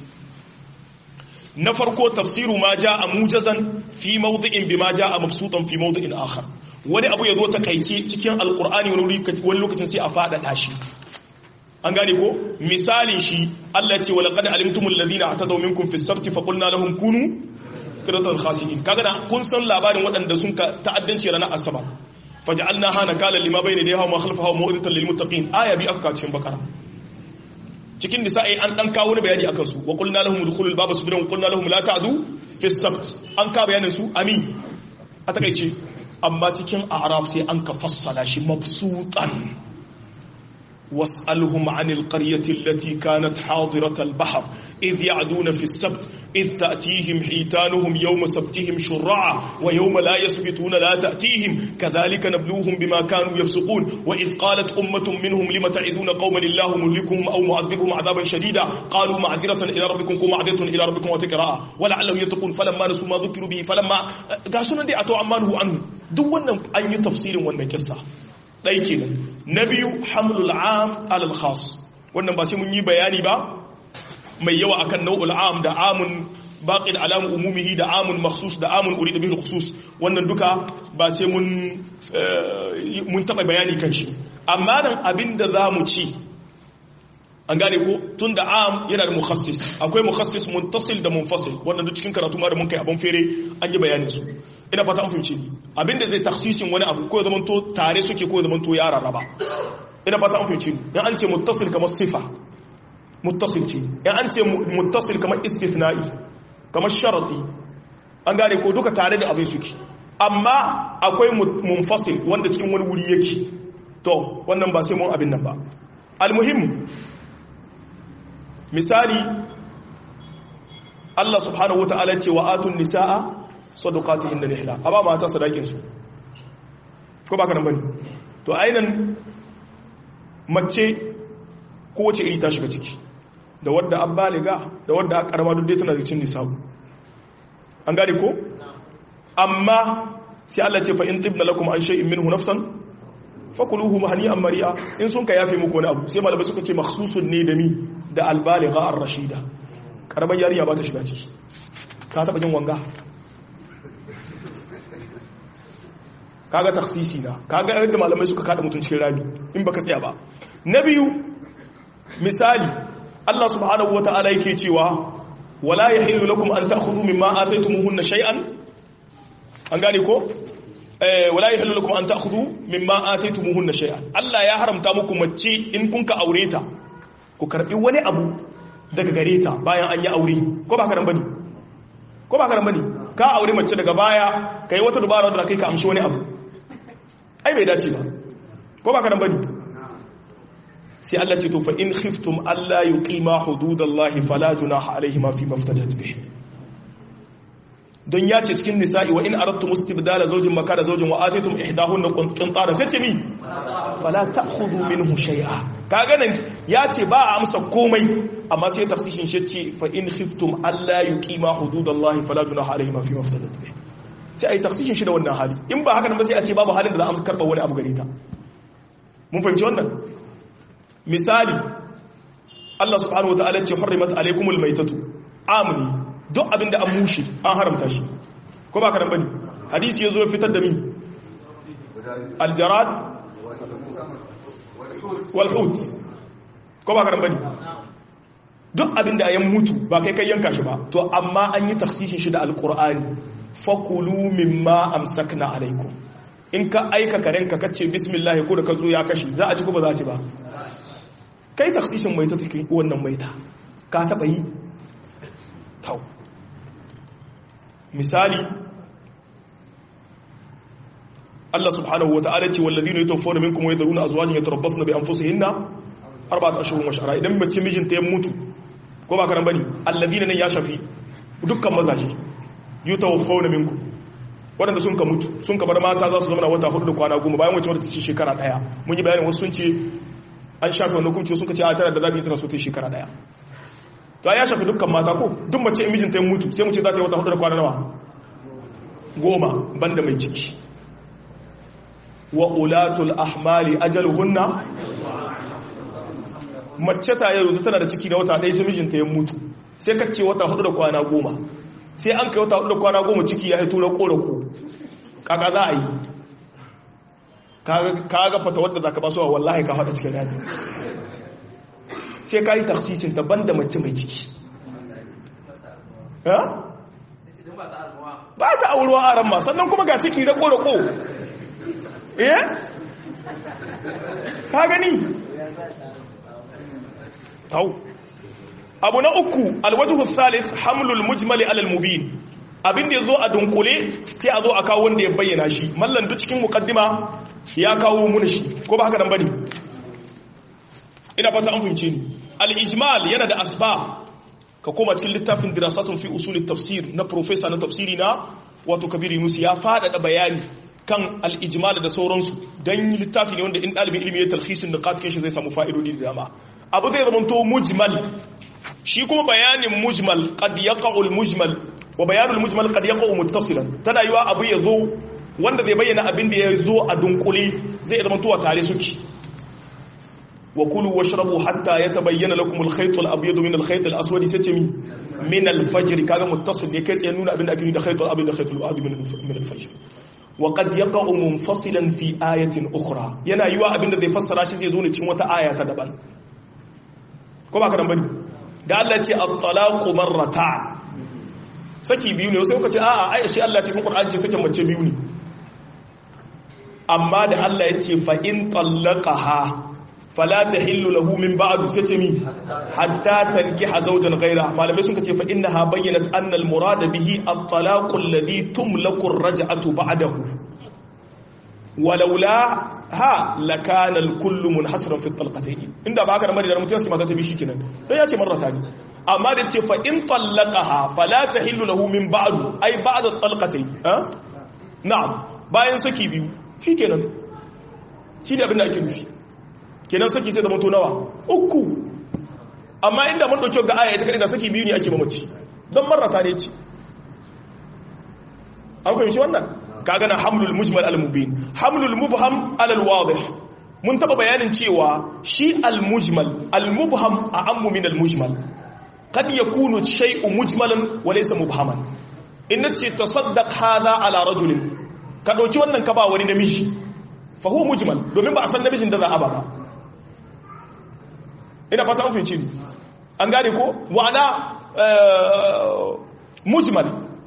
na farko tafsiru ma jaa mujazan fi mawdi'in bima jaa mabsutan fi mawdi'in akhar wani abu ya zo takaice cikin alqur'ani wani lokacin sai a fada shi an gane ko misalin shi Allah ya ce wa laqad alimtumul ladina atadaw minkum fis sabti fa qulna lahum kunu qiratal khasiin kaga da kun san labarin waɗanda sun ka ta'addanci ranar asabar faj'alna hana kala lima bayna dayha wa khalfaha wa mawdatan lil muttaqin aya bi aka cikin bakara cikin nisa'i an dan kawo bayani akan su wa qulna lahum udkhulul baba subran wa qulna lahum la ta'du fi sabt an ka bayanin su amin a takeice amma cikin a'raf sai an ka fassala shi mabsutan واسألهم عن القرية التي كانت حاضرة البحر إذ يعدون في السبت إذ تأتيهم حيتانهم يوم سبتهم شرعا ويوم لا يسبتون لا تأتيهم كذلك نبلوهم بما كانوا يفسقون وإذ قالت أمة منهم لم تعذون قوما الله مهلكهم أو معذبهم عذابا شديدا قالوا معذرة إلى ربكم كو معذرة إلى ربكم وتكراء ولعلهم يتقون فلما نسوا ما ذكروا به فلما قاسونا دي أتوا عمانه عنه دون أن تفسير وأن كسا ɗai kenan na biyu hamlul am alal khas wannan ba sai mun yi bayani ba mai yawa akan nau'ul am da amun baqin alamu umumihi da amun makhsus da amun urida bihi khusus wannan duka ba sai mun mun taba bayani kan shi amma nan abinda zamu ci an gane ko tun da am yana da mukhassis akwai mukhassis muntasil da munfasil wannan duk cikin karatu ma da mun kai abun fere an yi bayanin su ina fata an fahimci ni abinda zai taksisin wani abu ko ya zamanto tare suke ko ya zamanto ya rarraba ina fata an fahimci ni in an ce muttasil kamar sifa muttasil ce in an ce muttasil kamar istithna'i kamar sharadi an gane ko duka tare da abin suke amma akwai munfasil wanda cikin wani wuri yake to wannan ba sai mun abin nan ba almuhim misali Allah subhanahu wa ta'ala ce wa atun nisa'a sadaqatihin da nihla a ba mata sadakin su ko ba ka nan bane to ainan mace kowace iri ta shiga ciki da wadda an baliga da wadda aka karama duk dai tana da cin nisabu an gane ko amma sai Allah ce fa in tibna lakum an shay'in minhu nafsan fakuluhu mahani'an mari'a in sun ka yafe muku wani abu sai malamai suka ce makhsusun ne da mi da albaligha ar-rashida karamar yarinya ba ta shiga ciki ka taba jin wanga kaga taksisi na kaga yadda malamai suka kada mutun cikin rami in baka tsaya ba na biyu misali Allah subhanahu wata'ala yake cewa wala yahillu lakum an ta'khudhu mimma ataytumuhunna shay'an an gane ko eh wala yahillu lakum an ta'khudhu mimma ataytumuhunna shay'an Allah ya haramta muku mace in kun ka aure ta ku karbi wani abu daga gare ta bayan an yi aure ko ba ka ran bane ko ba ka ran bane ka aure mace daga baya kai wata dubara da kai ka amshi wani abu ai bai dace ba ko ba ka ran bane sai Allah ce to fa in khiftum alla yuqima hududallahi fala junaha alaihima fi maftadat bih don ya ce cikin nisa'i wa in aradtum istibdala zawjin makana zawjin wa atitum ihdahunna qintaran sai ce mi fala ta'khudhu minhu shay'a kaga nan ya ce ba a amsa komai amma sai tafsirin shi ce fa in khiftum alla yuqima hududallahi fala junaha alaihima fi maftadat bih sai ai tafsirin shi da wannan hali in ba haka nan ba sai a ce babu halin da za a amsa karba wani abu gare ta mun fahimci wannan misali Allah subhanahu wa ta'ala ce hurrimat alaykumul maytatu amni duk abinda an mushi an haramta shi ko ba karan bane hadisi yazo ya fitar da mi aljarad wal hut ko ba karan bane duk abinda ayan mutu ba kai kai yanka shi ba to amma an yi takhsisin shi da alqur'ani fakulu mimma amsakna alaykum in ka aika karenka kace bismillah ko da ka zo ya kashi za a ci ko ba za a ci ba kai taksisin mai ta take wannan maita ka taba yi tau misali Allah subhanahu wata'ala ce walladhina yatawaffawna minkum wa yadhuruna azwajan yatarabbasna bi anfusihinna arba'at ashhurin wa shahra idan mace mijinta ya mutu ko ba karan bane alladhina nan ya shafi dukkan mazaje yatawaffawna minkum waɗanda sun ka mutu sun ka bar mata za su zama wata hudu da kwana goma bayan wacce wadda ta ci shekara ɗaya mun yi bayanin wasu sun ce an shafi wani hukunci sun ka ce a tana da zaɓi tana so ta shekara ɗaya to ya shafi dukkan mata ko duk mace in mijinta ya mutu sai mu ce za ta yi wata hudu da kwana nawa goma banda mai ciki wa ulatul ahmali ajaluhunna mace ta yau tana da ciki na wata ɗaya sai mijinta ya mutu sai ka ce wata hudu da kwana goma sai an kai wata hudu da kwana goma ciki ya haito na korako kaka za a yi ka ga fata wadda za ka basu wa wallahi ka faɗa cikin rami sai ka yi taksisin daban da mace mai ciki ba ta auruwa a ran ma sannan kuma ga ciki da korako eh ka gani tau abu na uku alwajhu thalith hamlul mujmali alal mubin abin da yazo a dunkule sai a zo a kawo wanda ya bayyana shi mallan duk cikin muqaddima ya kawo mun shi ko ba haka dan bane ina fata an fahimce ni al-ijmal yana da asbab ka koma cikin littafin dirasatun fi usul tafsir na professor na tafsiri na wato kabiri musu ya faɗaɗa bayani kan al-ijmal da sauransu dan littafi ne wanda in dalibin ilimi ya talhisin da katkin shi zai samu fa'idodi da dama abu zai zama to mujmal shi kuma bayanin mujmal qad yaqa'u al-mujmal wa bayanul mujmal qad yaqa'u muttasilan tana yiwa abu ya zo wanda zai bayyana abin da ya zo a dunkule zai zama tuwa tare suke wa kulu washrabu hatta yatabayyana lakum al-khayt al-abyad min al-khayt al-aswad satami min al-fajr kaga muttasil ne kai tsaye nuna abin da ake da khayt al-abyad da khayt al-abyad min al-fajr wa qad yaqa'u munfasilan fi ayatin ukhra yana yiwa abin da zai fassara shi zai zo ne cikin wata aya ta daban ko ba ka dan bane da Allah ce at-talaqu marratan saki biyu ne sai kuka ce a'a ai shi Allah cikin Qur'ani ce sakin mace biyu ne amma da Allah ya ce fa in talaqaha fala tahillu lahu min ba'du sai ce mi hatta tankiha zawjan ghayra malamai sun ce fa innaha bayyana anna al-murad bihi at-talaqu alladhi tumlaku ar-raj'atu ba'dahu walaula ha lakana al-kullu munhasiran fi at-talqatayn inda ba haka da madina mutum sai mata ta bi shikenan dan ya ce marrata ne amma da ce fa in tallaqaha fala tahillu lahu min ba'du ai ba'da talqatayn ha na'am bayan saki biyu shikenan shi ne abin da ake nufi kenan saki sai da mutu nawa uku amma inda mun dauki ga aya ita kadai da saki biyu ne ake mamaci don marrata ne ce an fahimci wannan kaga na hamlul mujmal al mubin hamlul mubham al wadih mun taba bayanin cewa shi al mujmal al mubham a ammu min al mujmal kad yakunu shay'u mujmalan wa laysa mubhaman in nace tasaddaq hadha ala rajulin ka dauki wannan ka ba wani namiji fa huwa mujmal domin ba a san namijin da za a ba ba ina fata an fahimci ni an gane ko wa'ana mujmal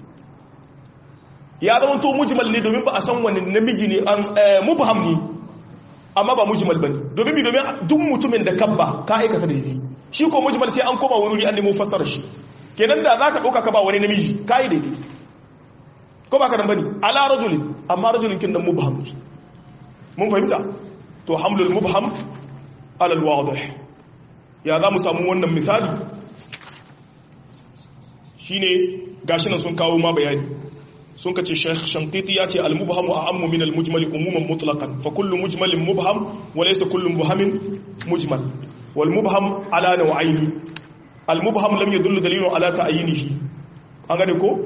ya zama to mujmal ne domin ba a san wani namiji ne mubham ne amma ba mujmal bane domin mi domin duk mutumin da kabba ka aikata daidai shi ko mujmal sai an koma wuri an nemo fassara shi kenan da zaka dauka ka ba wani namiji kai daidai ko ba ka nan bane ala rajulin amma rajulin kin nan mubham mun fahimta to hamlul mubham ala alwadih ya za mu samu wannan misali shine gashi nan sun kawo ma bayani sun kace Sheikh Shankiti ya ce al-mubham a'ammu min al-mujmal umuman mutlaqan fa kullu mujmalin mubham wa laysa kullu mubhamin mujmal wal mubham ala naw'aini al-mubham lam yadullu dalilun ala ta'yinihi an gane ko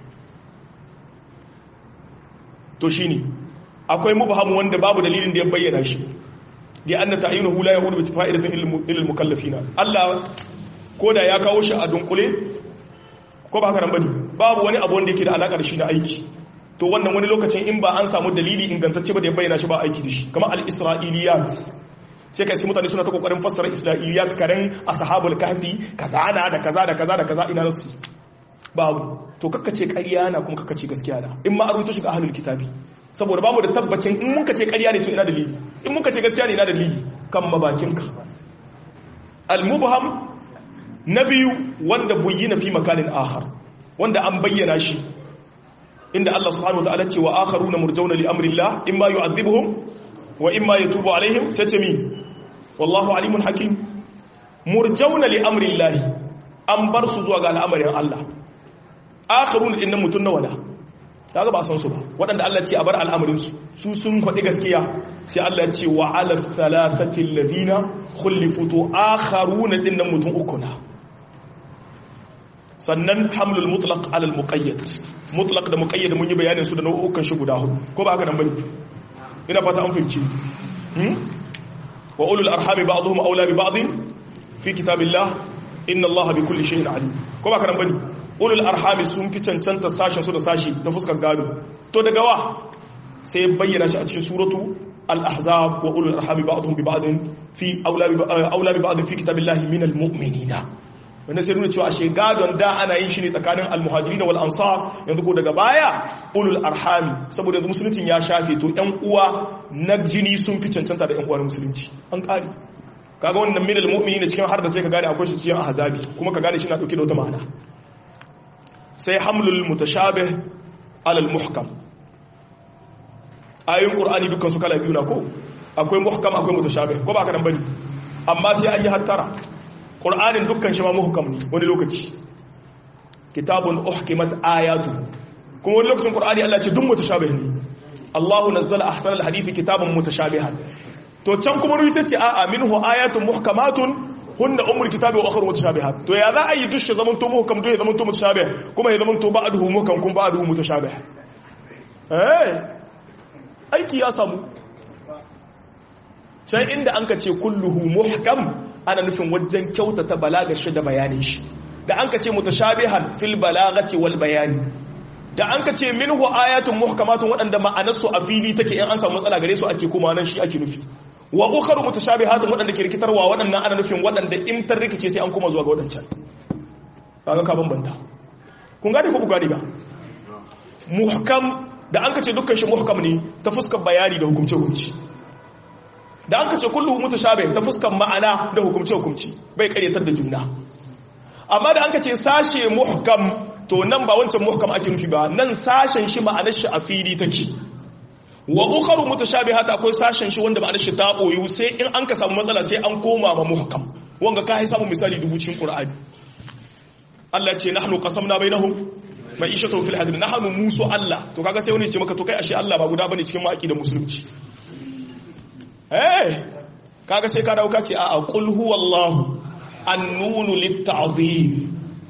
to shine akwai mubham wanda babu dalilin da ya bayyana shi da anna ta'yinuhu la yahudu bi fa'idatin lil mukallafina Allah koda ya kawo shi a dunkule ko ba haka nan bane babu wani abu wanda yake da alaka da shi na aiki to wannan wani lokacin in ba an samu dalili ingantacce ba da ya bayyana shi ba aiki da shi kamar al-isra'iliyat sai kai sai mutane suna ta kokarin fassara isra'iliyat karen ashabul kahfi kaza na da kaza da kaza da kaza ina nasu babu to kakkace ƙarya na kuma kakkace gaskiya na in ma aruto shi ga ahlul kitabi saboda bamu da tabbacin in muka ce ƙarya ne to ina dalili in muka ce gaskiya ne ina dalili kan mabakinka al-mubham na biyu wanda buyyina fi makanin akhar wanda an bayyana shi inda Allah subhanahu wa ta'ala ce wa akharuna murjauna li amrillah imma yu'adhibuhum wa imma yatubu alaihim sai ce mi wallahu alimun hakim murjauna li amrillah an bar su zuwa ga al'amarin Allah akharuna dinnan mutun nawa da kaga ba san su ba waɗanda Allah ce a bar al'amarin su su sun faɗi gaskiya sai Allah ce wa ala thalathati alladhina khulifu to akharuna dinnan mutun uku na sannan hamlul mutlaq ala al muqayyad mutlaq da muqayyad mun yi bayanin su da nau'ukan shi guda hudu ko ba haka nan bane ina fata an fahimci hmm wa ulul arhami ba'dhum awla bi ba'd fi kitabillah inna allaha bi kulli shay'in alim ko ba haka nan bane ulul arhami sun fi cancanta sashen su da sashi ta fuskar gado to daga wa sai bayyana shi a cikin suratu al-ahzab wa ulul arhami ba'dhum bi ba'd fi awla bi awla bi ba'd fi kitabillahi min al-mu'minina wanda sai nuna cewa ashe gadon da ana yin shi ne tsakanin almuhajiri da wal'ansar yanzu ko daga baya ulul arhami saboda yanzu musuluncin ya shafe to yan uwa na jini sun fi cancanta da yan uwa na musulunci an ƙari kaga wannan minal mu'mini ne cikin har da sai ka gane akwai shi cikin ahzabi kuma ka gane shi na dauke da wata ma'ana sai hamlul mutashabih alal muhkam ayoyin qur'ani dukkan su kala biyu na ko akwai muhkam akwai mutashabih ko ba ka nan bane amma sai an yi hattara ƙur'anin dukkan shi ma muhukam ne wani lokaci kitabun uhkimat ayatu kuma wani lokacin ƙur'ani Allah ce duk mutashabih ne Allahu nazzala ahsanal hadithi kitabun mutashabihan to can kuma ruwa ce a'a minhu ayatun muhkamatun hunna ummul kitabi wa ukhra mutashabihat to ya za a yi dushi zaman to muhkam to ya zaman to mutashabih kuma ya zaman to ba'duhu muhkam kuma ba'duhu mutashabih eh aiki ya samu can inda an ka ce kulluhu muhkam ana nufin wajen kyautata balagar shi da bayanin shi da an ka ce mutashabihan fil balagati wal bayani da an ka ce minhu ayatun muhkamatun waɗanda ma'anarsu a fili take in an samu matsala gare su ake kuma nan shi ake nufi wa ukhra mutashabihatun waɗanda ke rikitarwa waɗannan ana nufin waɗanda in tar rikice sai an kuma zuwa ga waɗancan kaga ka bambanta kun gane ko ku gane ba muhkam da an ka ce dukkan shi muhkam ne ta fuskar bayani da hukumce hukunci da an ka ce kullu mutashabih ta fuskan ma'ana da hukumce hukumci bai karyatar da juna amma da an ka ce sashe muhkam to nan ba wancan muhkam ake nufi ba nan sashen shi ma'anar shi a fili take wa ukharu mutashabihat akwai sashen shi wanda ma'anar shi ta boyu sai in an ka samu matsala sai an koma ma muhkam wanga ka hai samu misali dubu cikin qur'ani Allah ce nahnu qasamna bainahum ma'ishatu fil hadid nahnu musu Allah to kaga sai wani ce maka to kai ashe Allah ba guda bane cikin maki da musulunci eh kaga sai ka dauka ce a qul huwallahu annunu litta'dhim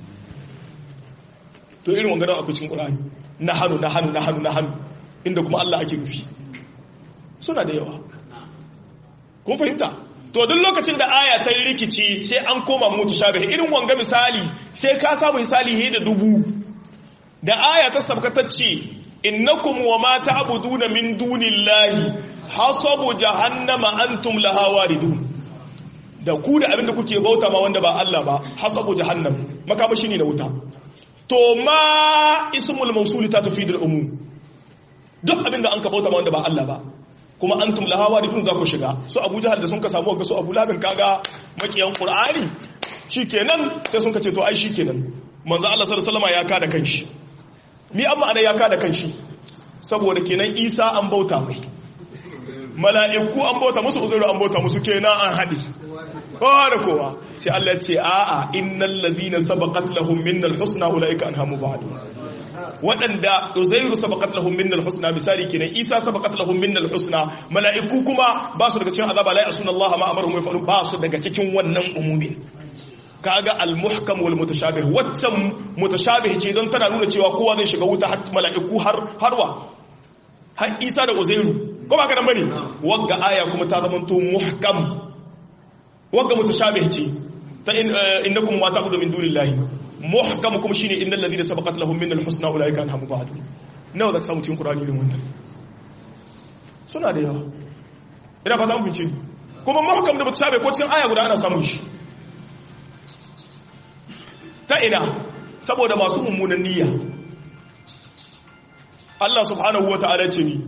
to irin wanga da akwai cikin Qur'ani nahnu nahnu nahnu nahnu inda kuma Allah ake nufi suna da yawa kun fahimta to duk lokacin da aya ta rikici sai an koma mutashabih irin wanga misali sai ka samu misali he da dubu da aya ta sabkatacce innakum wa ma ta'buduna min dunillahi hasabu jahannama antum laha waridun da ku da abinda kuke bauta ma wanda ba Allah ba hasabu jahannam makamashi ne na wuta to ma ismul mawsul ta tufidul umum duk abinda an ka bauta ma wanda ba Allah ba kuma antum laha waridun za ku shiga su Abu Jahal da sun ka samu ga su Abu Labin kaga makiyan Qur'ani shikenan sai sun ka ce to ai shikenan manzo Allah sallallahu alaihi wasallam ya kada kanshi ni amma ana ya kada kanshi saboda kenan Isa an bauta mai mala'iku an bauta musu uzuru an bauta musu kenan an haɗe kowa da kowa sai Allah ce a'a innal ladhina sabaqat lahum minnal husna ulaika anhamu ba'du waɗanda uzairu sabaqat lahum minnal husna misali kenan isa sabaqat lahum minnal husna mala'iku kuma ba su daga cikin azaba la yasuna Allah ma amaruhum yafalu ba su daga cikin wannan umumi kaga al-muhkam wal mutashabih waccan mutashabih ce don tana nuna cewa kowa zai shiga wuta har mala'iku har harwa har isa da uzairu ko ba ka nan bane wagga aya kuma ta zama to muhkam wagga mutashabih ce ta innakum wa ta'budu min dunillahi muhkam kuma shine innal ladina sabaqat lahum min al-husna ulaika anhum ba'du nawa zaka samu cikin qur'ani din wannan suna da yawa ina fata mun fice kuma muhkam da mutashabih ko cikin aya guda ana samun shi ta ina saboda masu mummunan niyya Allah subhanahu wa ta'ala ce ni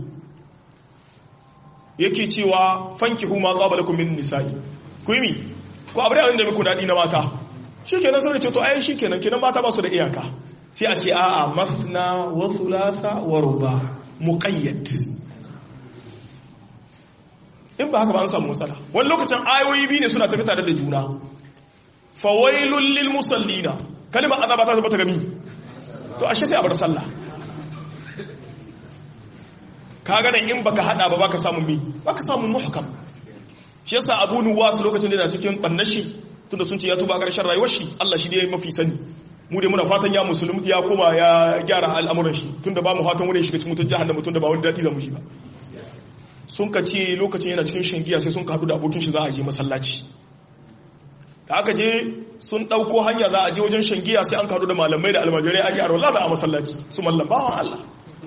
yake cewa fanki huma qabalakum min nisa'i ku yi mi ko abu da muku dadi na mata shikenan sai ce to ai shikenan kenan mata ba su da iyaka sai a ce a'a masna wa thulatha wa ruba muqayyad in ba haka ba an samu matsala wani lokacin ayoyi biyu ne suna tafi tare da juna fawailul lil musallina kalimar azaba ta tabbata gami to ashe sai a bar sallah kaga nan in baka hada ba baka samu mi baka samu muhkam shi yasa Abu Nuwas lokacin da yana cikin bannashi tunda sun ce ya tuba karshen rayuwar shi Allah shi dai mafi sani mu dai muna fatan ya musulmi ya koma ya gyara al'amuran shi tunda ba mu fatan wani shiga cikin mutun jahannama tunda ba wani dadi da mu shi ba sun ka ce lokacin yana cikin shingiya sai sun ka hadu da abokin shi za a je masallaci da aka je sun ɗauko hanya za a je wajen shangiya sai an karu da malamai da almajirai a gyara wallah a masallaci su mallam bawan Allah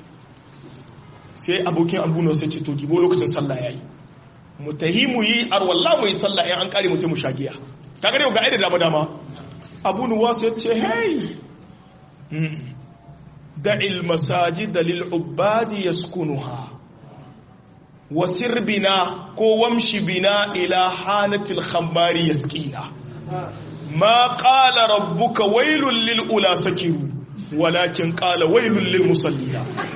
sai abokin abuno sai ce to gibo lokacin sallah yayi mu tahi mu yi arwallah mu yi sallah in an kare mu mu shagiya ka gare ga aida dama dama abunu wasu ya ce hey da'il masajid lil ubadi yaskunuha wasir bina ko wamshi bina ila hanatil khammari yaskina ما قال ربك ويل للأولى سكروا ولكن قال ويل للمصلين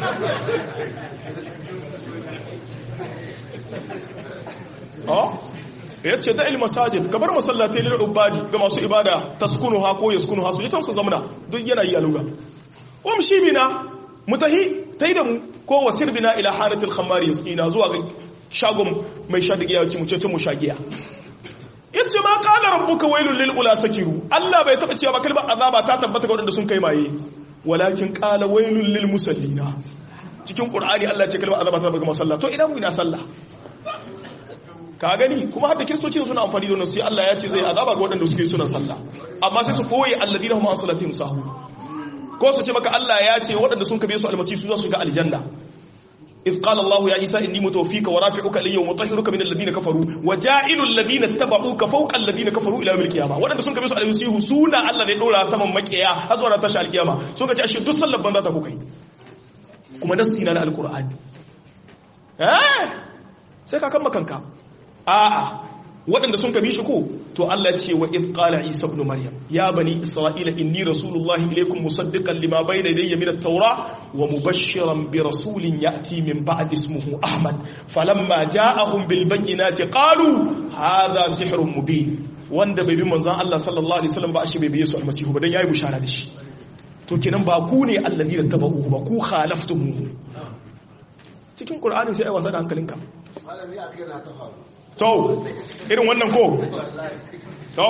اه yace da ilmasajid kabar masallatai lil ubadi ga masu ibada taskunuha ko yaskunuha su yace su zamana duk yana yi aluga wamshi bina mutahi tai da mu ko wasir bina ila hanatil khamari yaskina zuwa ga shagon mai shadigiya yace mu ce mu shagiya yace ma qala rabbuka wailul lil ula sakiru Allah bai taba cewa ba kalmar azaba ta tabbata ga wadanda sun kai maye walakin qala wailul lil musallina cikin qur'ani Allah ce kalmar azaba ta tabbata ga masalla to idan mu ina sallah ka gani kuma har da kristoci suna amfani da wannan sai Allah ya ce zai azaba ga wadanda suke suna sallah amma sai su koyi alladina hum an salatihim sahu ko su ce maka Allah ya ce wadanda sun kabe su almasihu su za su ga aljanna إذ قال الله يا عيسى إني متوفيك ورافعك إلي ومطهرك من الذين كفروا وجائل الذين اتبعوك فوق الذين كفروا إلى يوم القيامة وأنا سنك بيسوا على المسيح سونا الله ذي دورا سما مكيا هذا ولا تشاء القيامة سنك تأشي دو صلى بندا تكوكي كما نسينا على القرآن ها سيكا كم مكانك آه waɗanda sun kabi shi ko to Allah ce wa id qala isa ibn maryam ya bani isra'ila inni rasulullahi ilaykum musaddiqan lima bayna yadayya min at-taura wa mubashshiran bi rasulin ya'ti min ba'di ismihi ahmad falamma ja'ahum bil bayyinati qalu hadha sihrun mubin wanda bai bi manzon Allah sallallahu alaihi wasallam ba ashe bai biye su almasihu ba dan yayi bushara da shi to kenan ba ku ne alladhi tabahu ba ku khalaftumuhu cikin qur'ani sai ai wasa da hankalinka malami akai na ta faru to irin wannan ko to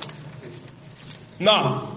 na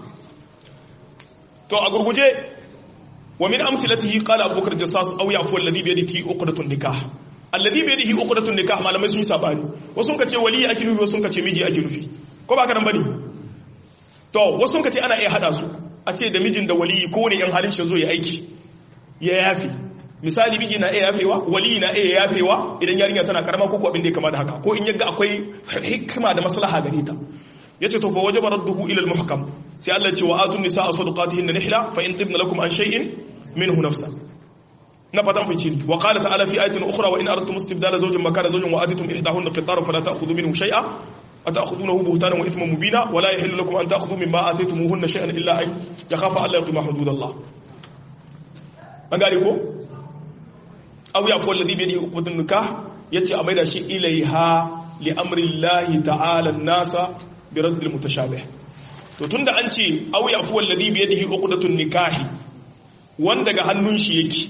to a gurguje wa min amthilatihi qala abubakar jassas aw yafu alladhi bi yadihi uqdatun nikah alladhi bi yadihi uqdatun nikah malamai sun yi sabani wasu sun kace wali ake nufi wasu sun kace miji ake nufi ko ba ka nan bane to wasu sun kace ana iya hada su a ce da mijin da wali ko ne yan halin shi zo ya aiki ya yafi misali miji na iya yafewa wali na iya yafewa idan yarinya tana karama ko abin da ya kama da haka ko in yaga akwai hikima da maslaha gare ta yace to fa wajaba radduhu ila al-muhkam sai Allah ya ce wa atun nisaa sadaqatihinna nihla fa in tibna lakum an shay'in minhu nafsa na fatan fice ni wa qala ta'ala fi ayatin ukhra wa in aradtum istibdala zawjin makana zawjin wa atitum ihdahunna qitaran fala ta'khudhu minhu shay'a أتأخذونه بهتانا وإثما مبينا ولا يحل لكم أن تأخذوا مما آتيتموهن شيئا إلا أن يخاف ألا يقيم حدود الله أقالي كو أو يعفو الذي بيده عقدة النكاح يتي أميدا شيء إليها لأمر الله تعالى الناس برد المتشابه to tunda an ce aw yafu alladhi bi yadihi uqdatun nikahi wanda ga hannun shi yake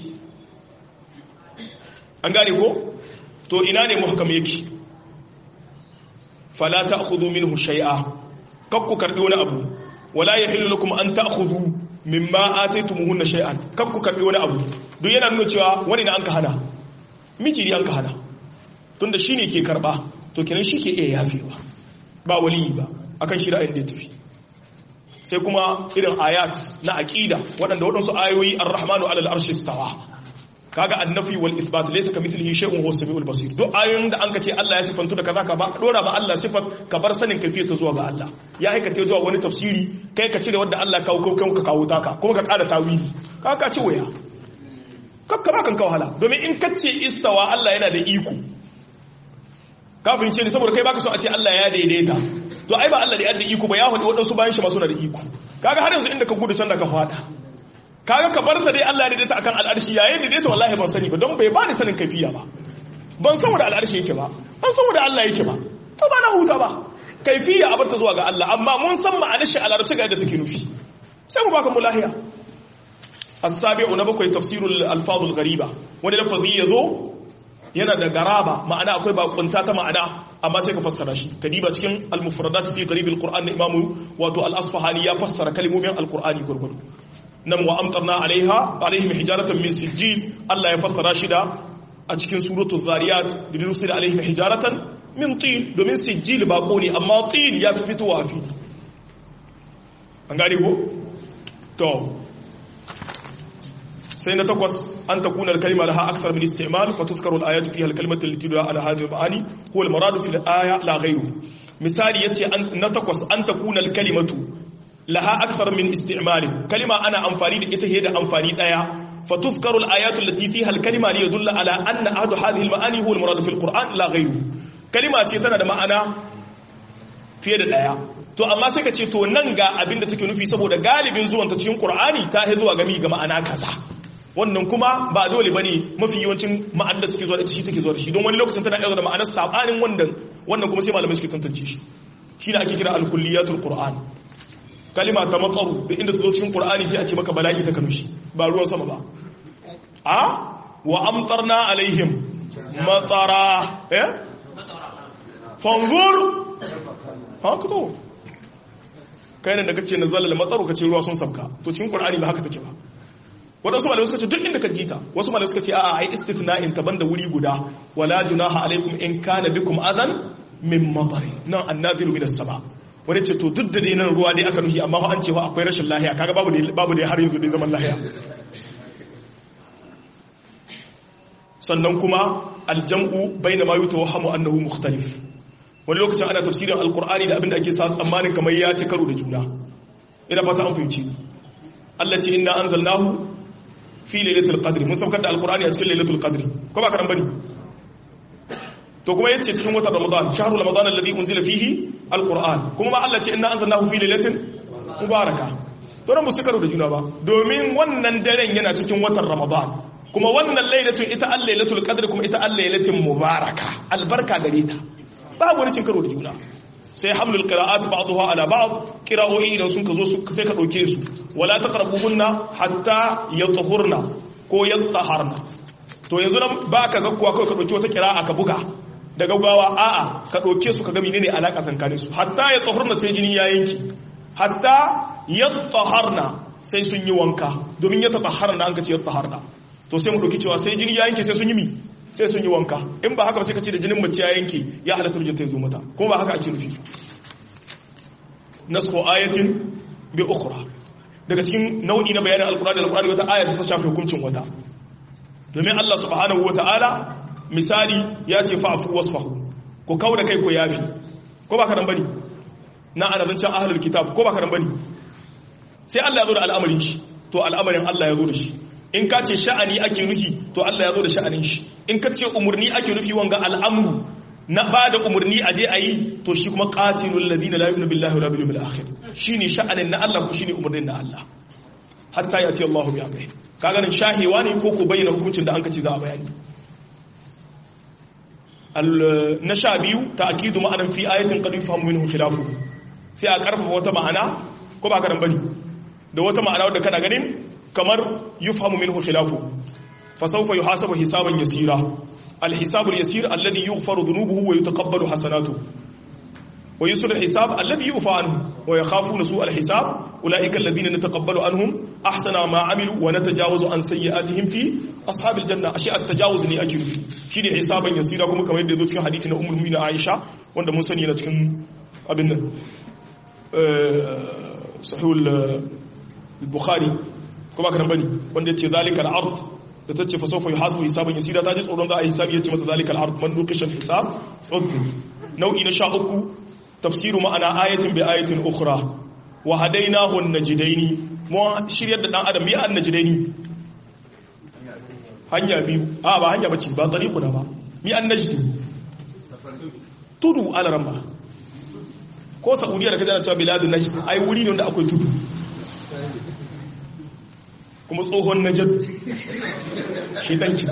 an gane ko to ina ne muhkam yake fala ta'khudhu minhu shay'a kakku karbi wani abu wala yahillu lakum an ta'khudhu mimma ataytumuhunna shay'an kakku karbi wani abu duk yana nuna cewa wani na an ka hana miji ne an ka hana tunda shine ke karba to kenan shi ke iya yafewa ba waliyi ba akan shi ra'ayin da ya tafi sai kuma irin ayat na aqida waɗanda waɗansu ayoyi ar-rahmanu alal arshi istawa kaga annafi wal ithbat laysa kamithlihi shay'un huwa as-sami'ul basir duk ayoyin da anka ce Allah ya sifantu da kaza ka ba dora ba Allah sifat ka bar sanin kafiyar ta zuwa ga Allah ya aika ta zuwa wani tafsiri kai ka cire wanda Allah kawo kawo ka kawo taka kuma ka ƙara tawili kaga ka ci waya kakka ba kan wahala domin in ka ce istawa Allah yana da iko kafin ce ni saboda kai baka so a ce Allah ya daidaita to ai ba Allah da ya da iko ba ya faɗi waɗansu bayan shi masu na da iko kaga har yanzu inda ka gudu can da ka faɗa kaga ka bar ta dai Allah ya daidaita akan al'arshi yayin da daidaita wallahi ban sani ba don bai bani sanin kafiya ba ban san wanda al'arshi yake ba ban san wanda Allah yake ba to ba na huta ba kaifiya a barta zuwa ga Allah amma mun san ma'anar shi a larabci ga yadda take nufi sai mu baka mulahiya as-sabi'u na bakwai tafsirul alfazul ghariba wani lafazi yazo yana da garaba ma'ana akwai bakunta ta ma'ana amma sai ka fassara shi kadiba cikin al-mufradat fi qarib al-qur'an na imamu wato al-asfahani ya fassara kalmomin al-qur'ani gurgudu nan wa amtarna alaiha alaihim hijaratan min sijjil Allah ya fassara shi da a cikin suratul zariyat da rusul alaihim hijaratan min tin domin sijjil ba ne amma tin ya fi fitowa fi an gane ko to sai na takwas an takuna al-kalima laha akthar min istimal fa tuzkaru al-ayatu fiha al-kalimatu allati tud'a ala hadhihi al-ma'ani huwa al-murad fi al-aya la ghayru misali yace na takwas an takuna al-kalimatu laha akthar min isti'mal kalima ana amfani da ita da amfani daya fa tuzkaru al-ayatu allati fiha al-kalima li yadulla ala anna ahadu hadhihi al-ma'ani huwa al-murad fi al-Qur'an la ghayru kalima ce tana da ma'ana fiye da daya to amma sai ka ce to nan ga abin da take nufi saboda galibin zuwan ta cikin Qur'ani ta hi zuwa gami ga ma'ana kaza wannan kuma ba dole bane mafi yawancin ma'anar da take zuwa da shi take zuwa da shi don wani lokacin tana iya zuwa da ma'anar sabanin wannan wannan kuma sai malamai suke tantance shi shi ne ake kira al-kulliyatul Qur'an kalima ta matsaru da inda ta zo cikin Qur'ani sai a ce maka bala'i ta kanushi ba ruwan sama ba a wa amtarna alaihim matsara eh fanzur haka to kai ne da kace na zalal matsaru kace ruwa sun sabka to cikin Qur'ani ba haka take ba wadansu malamai suka ce duk inda ka jita wasu malamai suka ce a'a ai istithna'in ta banda wuri guda wala junaha alaikum in kana bikum adan min matari nan annaziru min as-sama wani ce to duk da dai nan ruwa dai aka nuhi amma an cewa akwai rashin lahiya kaga babu ne babu ne har yanzu dai zaman lahiya sannan kuma aljam'u baina ma yutawahhamu annahu mukhtalif wani lokacin ana tafsirin alqur'ani da abinda ake sa tsammanin kamar ya ci karo da juna ina fata an fahimci Allah ce inna anzalnahu fi lailatul qadr mun saukar da alqur'ani a cikin lailatul qadr ko ba karan bane to kuma yace cikin watan ramadan shahru ramadan alladhi unzila fihi alquran kuma ma Allah ce inna anzalnahu fi lailatin mubaraka to ran musu karo da juna ba domin wannan daren yana cikin watan ramadan kuma wannan lailatun ita al lailatul qadr kuma ita al lailatin mubaraka albarka gare ta babu wani cin karo da juna sai hamlul qira'at ba'daha ala ba'd qira'o'i idan sun ka zo su sai ka dauke su wala taqrabuhunna hatta yatahurna ko yataharna to yanzu nan ba ka zakkuwa kawai ka dauki wata qira'a ka buga da gaggawa a'a ka dauke su ka ga menene alaka tsakanin su hatta yatahurna sai jini ya yanki hatta yataharna sai sun yi wanka domin ya taharna an ka ce yataharna to sai mu dauki cewa sai jini ya yanke sai sun yi mi sai sun yi wanka in ba haka ba sai ka ce da jinin mace ya yanke ya halatta rujata ya zo mata kuma ba haka ake nufi nasko ayatin bi ukhra daga cikin nau'i na bayanin alkurani alkurani wata ayat ta shafe hukuncin wata domin Allah subhanahu wataala misali ya ce fa'fu wasfahu ko kauda kai ko yafi ko ba ka dan bane na annabin ahlul kitab ko ba ka dan bane sai Allah ya zo da al'amarin shi to al'amarin Allah ya zo da shi in ka ce sha'ani ake nufi to Allah ya zo da sha'anin shi in ka ce umarni ake nufi wanga al'amru na ba da umarni a je a yi to shi kuma qatilul ladina la yu'minu billahi wala bil yawmil akhir shine sha'anin na Allah ko shine umarnin na Allah hatta yati Allahu bi amrihi kaga nan shahewa ne ko ko bayyana hukuncin da an kace za a bayani al na sha biyu ta'kidu ma'anan fi ayatin qad yufhamu minhu khilafu sai a karfafa wata ma'ana ko ba ka dan bane da wata ma'ana wadda kana ganin kamar yufhamu minhu khilafu fa sawfa yuhasabu hisaban yasira الحساب اليسير الذي يغفر ذنوبه ويتقبل حسناته ويسر الحساب الذي يوفى عنه ويخافون سوء الحساب أولئك الذين نتقبل عنهم أحسن ما عملوا ونتجاوز عن سيئاتهم في أصحاب الجنة أشياء التجاوز ني أجل شيني حسابا يسيرا كما كما يدى ذلك حديثنا أم المؤمنين عائشة وأن منسني لتكن أبن صحيح البخاري كما كان بني وأن يتي ذلك العرض da ta ce fasofa yi hasu hisaban yasira ta ji tsoron za a hisabi ya ce mata zalikal ard man nukishan hisab udhu nau'i na sha uku tafsiru ma'ana ayatin bi ayatin ukhra wa hadainahu an-najdaini mu shiryar da dan adam ya an-najdaini hanya biyu a ba hanya bace ba tariqu da ba mi an-najdi tudu alaran ba ko saudiya da kaje na cewa biladun najd ai wuri ne wanda akwai tudu kuma tsohon najad shi danki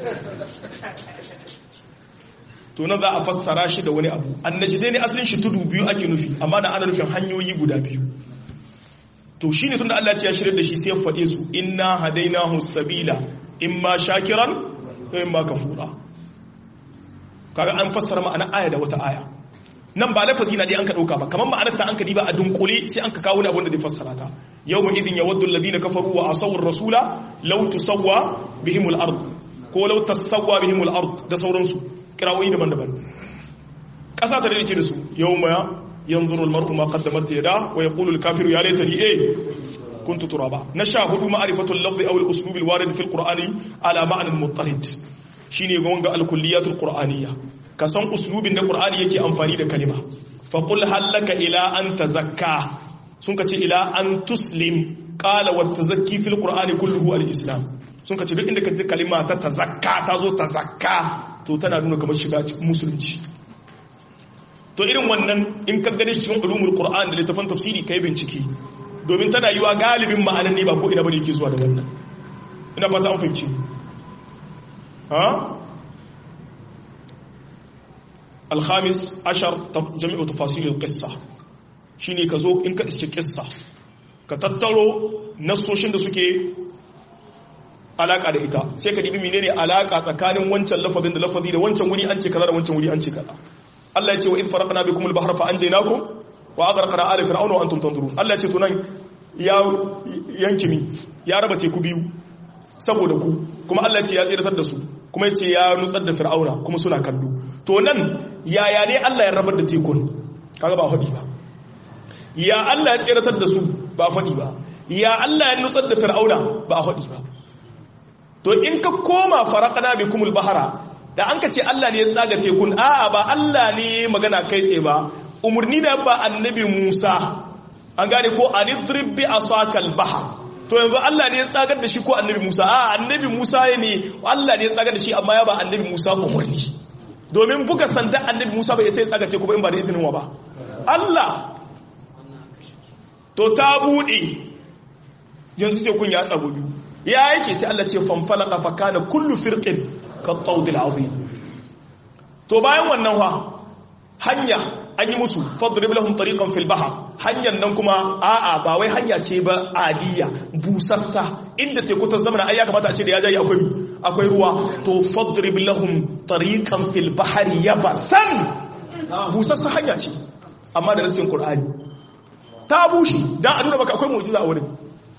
to na za a fassara shi da wani abu annajidai ne asalin shi tudu biyu ake nufi amma na ana nufin hanyoyi guda biyu to shi ne tun da Allah ya shirya da shi sai ya faɗe su inna hadainahu sabila imma shakiran wa imma kafura kaga an fassara ma'ana aya da wata aya nan ba lafazi na dai an ka dauka ba kamar ma'anar ta an ka diba a dunkule sai an ka kawo ne abin da zai fassara ta yawma idin yawaddu alladhina kafaru wa asaw ar-rasula law tusawwa bihim al-ard ko law tasawwa bihim al-ard da sauransu kirawoyi daban-daban kasa ta dace da su yawma yanzuru al-mar'u ma qaddamat yada wa yaqulu al-kafiru ya laitani eh kuntu turaba nasha hudu ma'rifatu al-lafz aw al-uslub al-warid fi al-qur'ani ala ma'na al-muttarid shine gonga al-kulliyat al-qur'aniyya ka san uslubin da qur'ani yake amfani da kalima fa qul hallaka ila an tazakka sun ka ce ila an tuslim qala wa tazakki fil qur'ani kulluhu al-islam sun ka ce duk inda ka ji kalima ta tazakka ta zo tazakka to tana nuna kamar shiga musulunci to irin wannan in ka gane cikin ulumul qur'an da littafin tafsiri kai bincike domin tana yiwa galibin ma'anan ne ba ko ina bane yake zuwa da wannan ina fata an fahimci ha الخامس عشر جميع تفاصيل القصة shine ka zo in ka isce kissa ka tattaro nassoshin da suke alaka da ita sai ka dibi menene alaka tsakanin wancan lafazin da lafazi da wancan wuri an ce kaza da wancan wuri an ce kaza Allah ya ce wa in faraqna bikum al-bahra fa anjaynakum wa aghraqna ala fir'auna wa antum tanzurun Allah ya ce to nan ya yanki mi ya raba teku biyu saboda ku kuma Allah ya ce ya tsiratar da su kuma ya ce ya nutsar da fir'auna kuma suna kallo to nan yaya ne Allah ya rabar da tekun kaga ba faɗi ba ya Allah ya tseratar da su ba faɗi ba ya Allah ya nutsar da fir'auna ba faɗi ba to in ka koma faraqana bikumul bahara da an ka ce Allah ne ya tsaga tekun a'a ba Allah ne magana kai tsaye ba umurni da ba annabi Musa an gane ko anidrib bi asakal bahr to yanzu Allah ne ya tsagar da shi ko annabi Musa a annabi Musa ne Allah ne ya tsagar da shi amma ya ba annabi Musa umarni domin buga sanda annabi Musa bai sai tsaga teku ba in ba da izinin wa ba Allah to ta bude yanzu sai kun ya tsago biyu ya yake sai Allah ce fanfalaka fa kana kullu firqin ka tawdil azim to bayan wannan fa hanya an yi musu fadrib lahum tariqan fil bahr hanyar nan kuma a'a ba wai hanya ce ba adiya busassa inda teku ta zama ai ya kamata a ce da ya jayi akwai akwai ruwa to fadrib lahum tariqan fil bahr yabasan busassa hanya ce amma da nasin qur'ani ta bushe dan a nuna maka akwai mu'jiza a wurin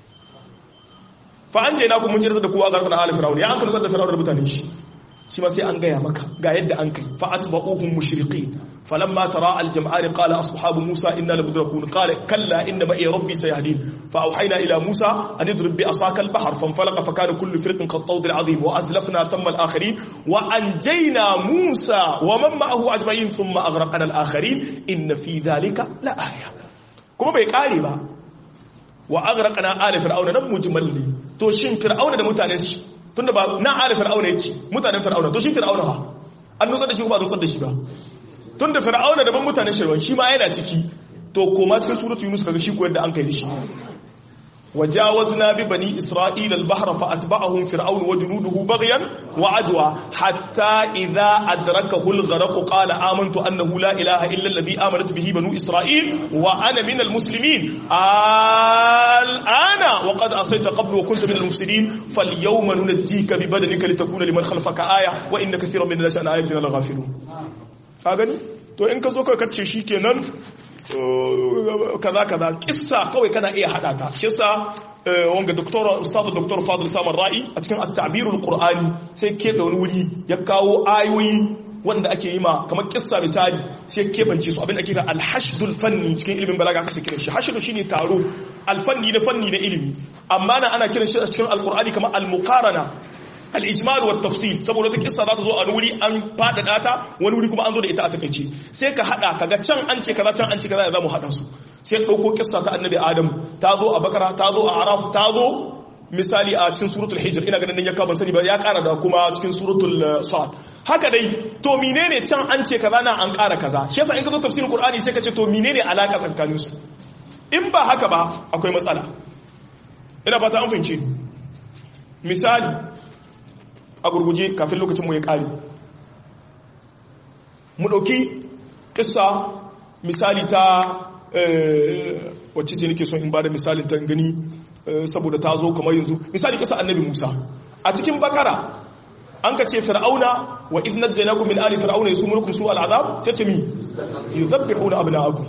fa an je na ku mun jirta da kowa garkuna ala fir'aun ya an kan da fir'aun da mutanen shi shi ma sai an gaya maka ga yadda an kai fa atba'uhum mushriqin falamma tara al-jam'an qala ashabu musa inna lamudrakun qala kalla inna ma'i rabbi sayahdin fa awhayna ila musa an idrib bi asaka al-bahr fanfalaqa fa kana kullu firqin qat-tawd al-'azim wa azlafna thumma al-akharin wa anjayna musa wa man ma'ahu ajma'in thumma aghraqna al-akharin inna fi dhalika la aya kuma bai kare ba wa aghraqna ala fir'auna nan mujmal ne to shin fir'auna da mutanen shi tunda ba na ala fir'auna yace mutanen fir'auna to shi fir'auna ha an nutsar da shi ba nutsar da shi ba tunda fir'auna daban mutanen shirwan shi ma yana ciki to koma cikin suratu yunus kaga shi ko yadda an kai shi وجاوزنا ببني إسرائيل البحر فأتبعهم فرعون وجنوده بغيا وعدوى حتى إذا أدركه الغرق قال آمنت أنه لا إله إلا الذي آمنت به بنو إسرائيل وأنا من المسلمين الآن وقد أصيت قبل وكنت من المفسدين فاليوم ننجيك ببدنك لتكون لمن خلفك آية وإن كثيرا من الناس عن آياتنا لغافلون هذا to in ka zo ka kace shi kenan kaza kaza kissa kawai kana iya hada ta shi yasa wanga doktor ustad doktor fadil samar ra'i a cikin at-ta'birul qur'ani sai ke da wani wuri ya kawo ayoyi wanda ake yi ma kamar kissa misali sai kebance su abin da ake kira al-hashdul fanni cikin ilimin balaga aka kiran shi hashdu shine taro al-fanni na fanni na ilimi amma na ana kiran shi a cikin al-qur'ani kamar al-muqarana al-ijmal wa tafsil saboda ta kissa za ta zo a wuri an fadada ta wani wuri kuma an zo da ita a takaice sai ka hada kaga can an ce kaza can an ce kaza za mu hada su sai dauko kissa ta annabi adam ta zo a bakara ta zo a araf ta zo misali a cikin suratul hijr ina ganin ya ka ban sani ba ya kara da kuma cikin suratul sad haka dai to menene can an ce kaza na an kara kaza shi yasa in ka zo tafsirin qur'ani sai ka ce to menene alaka tsakanin su in ba haka ba akwai matsala ina fata an fahimce misali a gurguje kafin lokacinmu ya ƙari mu ɗauki ƙisa misali ta wacce ce nake son in ba da misalin ta gani saboda ta zo kamar yanzu misali ƙisa annabi musa a cikin bakara an ka ce fir'auna wa idnat janakum min ali fir'auna yasumurukum su al'azab sai ce mi yuzabbihuna abna'akum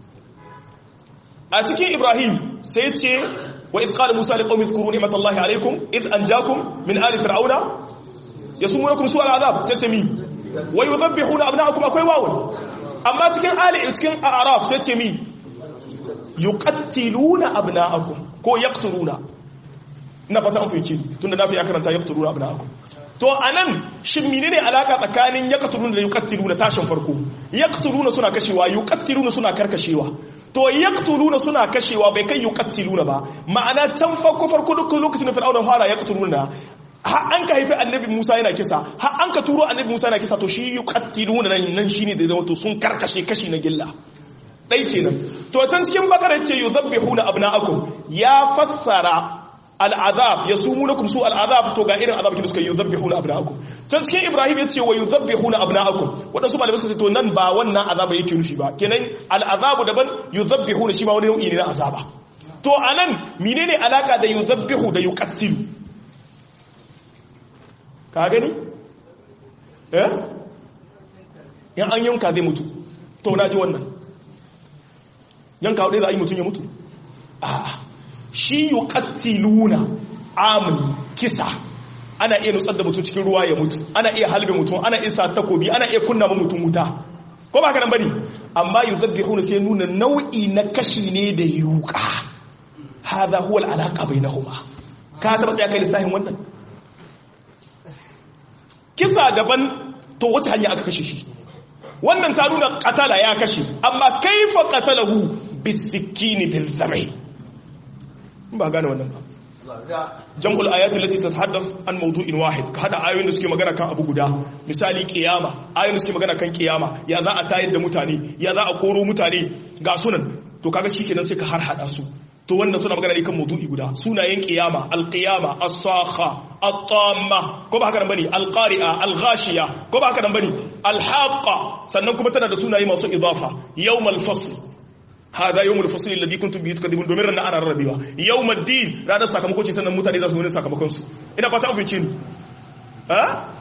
a cikin ibrahim sai ce wa idh qala musa liqaumi dhkuru ni'matallahi alaykum idh anjakum min ali fir'auna yasumurukum su al'azab sai ce mi wa yuzabbihuna abna'akum akwai wawun amma cikin ali cikin araf sai ce mi yuqattiluna abna'akum ko yaqtuluna ina fata an fahimci tunda nafi ya karanta yaqtuluna abna'akum to anan shin menene alaka tsakanin yaqtuluna da yuqattiluna tashin farko yaqtuluna suna kashewa yuqattiluna suna karkashewa to yaqtuluna suna kashewa bai kai yuqattiluna ba ma'ana can farko farko duk lokacin da fir'auna fara yaqtuluna har an ka haifi annabi Musa yana kisa har an ka turo annabi Musa yana kisa to shi yuqattiluna nan nan shine da zama to sun karkashe kashi na gilla dai kenan to can cikin bakara ce yuzabbihuna abna'akum ya fassara al'azab yasumunakum su al'azab to ga irin azab da suka yuzabbihuna abna'akum can cikin Ibrahim yace wa yuzabbihuna abna'akum wadansu malamai suka ce to nan ba wannan azaba yake nufi ba kenan al'azabu daban yuzabbihuna shi ma wani nau'i ne na azaba to anan menene alaka da yuzabbihu da yuqattilu ka gani? eh? yan an yanka zai mutu to na ji wannan yanka wadai za a yi mutum ya mutu a shi yi kattiluna amini kisa ana iya nutsar da mutum cikin ruwa ya mutu ana iya halbe mutum ana iya sa takobi ana iya kunna mutum wuta ko ba kanan bane amma yi zabbi huna sai nuna nau'i na kashi ne da yuka haza huwa al'alaka bai na huma ka taɓa tsaye kai lissahin wannan kisa daban to wace hanya aka kashe shi wannan ta nuna katala ya kashe amma kaifa qatalahu bisikini bil zabi ba gane wannan ba jam'ul ayati allati tatahaddath an mawdu'in wahid ka hada ayoyin da suke magana kan abu guda misali kiyama ayoyin da suke magana kan kiyama ya za a tayar da mutane ya za a koro mutane ga sunan to kaga shikenan sai ka har hada su to wannan suna magana ne kan maudu'i guda sunayen qiyama al-qiyama as-sakha at-tamma ko ba haka nan bane al-qari'a al-ghashiya ko ba haka nan bane al-haqqa sannan kuma tana da sunaye masu idafa yawmal fasl hada yawmul fasl alladhi kuntum bihi tukadibun domin ranar ana rarrabewa yawmad din ranar sakamako ce sannan mutane za su gani sakamakon su ina fata an fice ni ha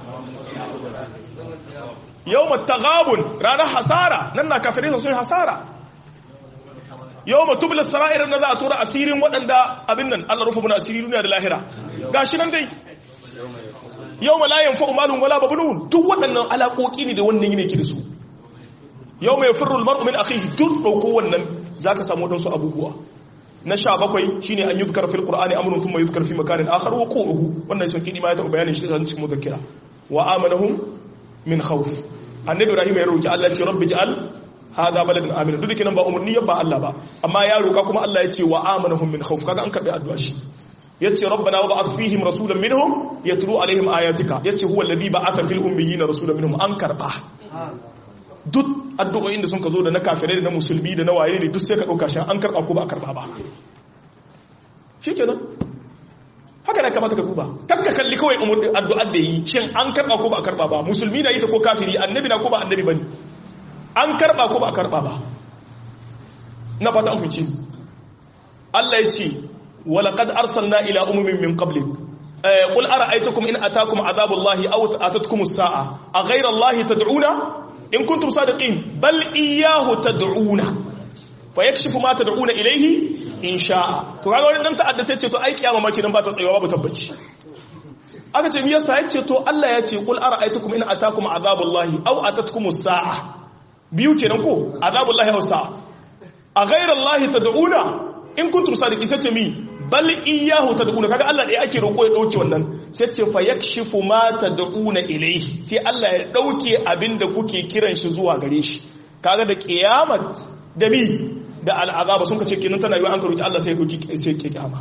yawmat taghabun ranar hasara nan na kafirai sun hasara yawma tubla sara'ir na za a tura asirin waɗanda abin nan Allah rufa muna asiri duniya da lahira gashi nan dai yawma la yanfa'u malun wala babnun duk waɗannan alaƙoƙi ne da wannan yake ki da su yawma yafirru al-mar'u min akhihi duk dauko wannan zaka samu wadansu abubuwa na sha bakwai shine an yuzkar fil qur'ani amrun thumma yuzkar fi makanin akhar wa qu'uhu wannan shi kidi ma ya taɓa bayanin shi da cikin muzakkira wa amanahum min khawf annabi ibrahim ya roki Allah ya ce rabbi ja'al hadha baladan amina duk kinan ba umurni ba Allah ba amma ya roka kuma Allah ya ce wa amanahum min khawf kaga an karbi addu'a shi yace rabbana wa ba'ath fihim rasulan minhum yatlu alaihim ayatika yace huwa alladhi ba'atha fil ummiyina rasulan minhum an karba duk addu'o'in da sun ka zo da na kafirai da na musulmi da na waye ne duk sai ka dauka shi an karba ko ba a karba ba shikenan haka ne kamata ka duba kakka kalli kawai umur addu'ar da yi shin an karba ko ba a karba ba musulmi na yi ta ko kafiri annabi na ko ba annabi bane an karba ko ba a karba ba na fata an fice Allah ya ce walaqad arsalna ila umumin min qablik qul ara'aytakum in ataakum azabullahi aw atatkum as-sa'a aghayra allahi tad'una in kuntum sadiqin bal iyyahu tad'una fayakshifu ma tad'una ilayhi in sha'a to kaga wani dan ta'adda sai ce to ai kiyama ma kidan ba ta tsayawa babu tabbaci aka ce me yasa ya ce to Allah ya ce qul ara'aytakum in ataakum azabullahi aw atatkum as-sa'a biyu kenan ko azabullahi aw sa'a a ghayra allahi tad'una in kuntum sadiqin sai ce mi bal iyyahu tad'una kaga Allah dai ake roko ya dauke wannan sai ce fa yakshifu ma tad'una ilayhi sai Allah ya dauke abinda kuke kiran shi zuwa gare shi kaga da kiyamat da mi da al'azaba sun kace kenan tana yi an karoki Allah sai ya dauki sai ya kiyama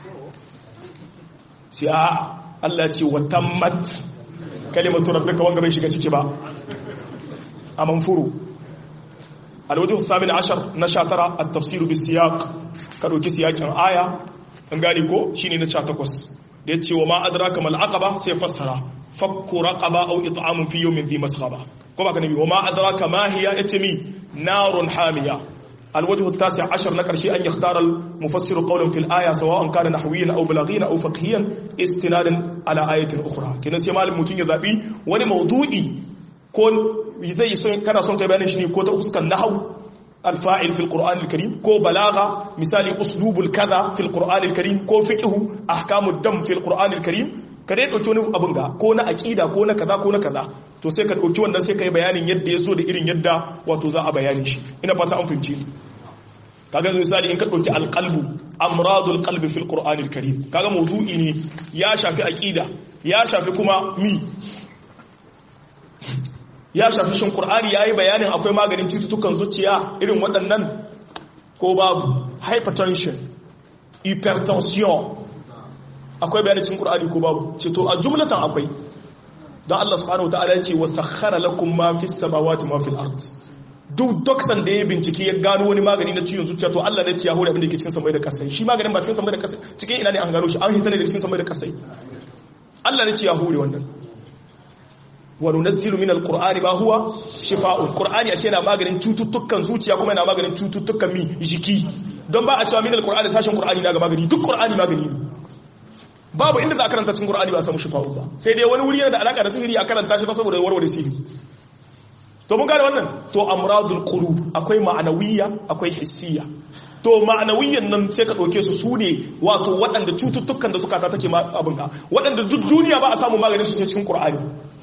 sai a Allah ya ce wa tammat kalimatu rabbika wanga bai shiga ciki ba a manfuru alwajhu thamin ashar na 19 at-tafsir bis-siyaq ka dauki siyakin aya an gane ko shine na 18 da yace wa ma adraka mal aqaba sai fassara fakku raqaba aw it'amun fi yawmin dhi masghaba ko ba ka nabi wa ma adraka ma hiya yace mi narun hamiya الوجه التاسع عشر نكر شيء أن يختار المفسر قولا في الآية سواء كان نحويا أو بلاغيا أو فقهيا استنادا على آية أخرى كنا سيما المتين يذابي وني موضوعي كون زي سون كان سون كبيان شني كو تفسك النحو الفاعل في القرآن الكريم كو بلاغة مثال أسلوب الكذا في القرآن الكريم كو فقه أحكام الدم في القرآن الكريم kada ya ɗauki wani abin ga ko na aƙida ko na kaza ko na kaza to sai ka ɗauki wannan sai ka yi bayanin yadda ya zo da irin yadda wato za a bayani shi ina fata an fahimci kaga misali in ka ɗauki alƙalbu amradul qalbi fil qur'anil karim kaga mawdu'i ne ya shafi aƙida ya shafi kuma mi ya shafi shin qur'ani yayi bayanin akwai maganin cututtukan zuciya irin waɗannan ko babu hypertension hypertension akwai bayanin cikin Qur'ani ko babu ce to a jumlatan akwai don Allah subhanahu wataala ya ce wa sakhara lakum ma fis samawati ma fil ard duk doktan da ya bincike ya gano wani magani na ciwon zuciya to Allah ne ya hore abin da ke cikin samai da kasai shi maganin ba cikin samai da kasai cikin ina ne an gano shi an hita ne da cikin samai da kasai Allah ne ya hore wannan wa nunazzilu min alqur'ani ma huwa shifaa'un qur'ani ashe yana maganin cututtukan zuciya kuma yana maganin cututtukan mi jiki don ba a cewa min alqur'ani sashen qur'ani na ga magani duk qur'ani magani ne babu inda za a karanta cikin Qur'ani ba a samu shifa'u ba sai dai wani wuri yana da alaka da sihiri a karanta shi ta saboda warware sihiri to mun gane wannan to amradul qulub akwai ma'anawiyya akwai hissiyya to ma'anawiyyan nan sai ka dauke su sune wato waɗanda cututtukan da suka ta take abin ka waɗanda duk duniya ba a samu maganin su sai cikin Qur'ani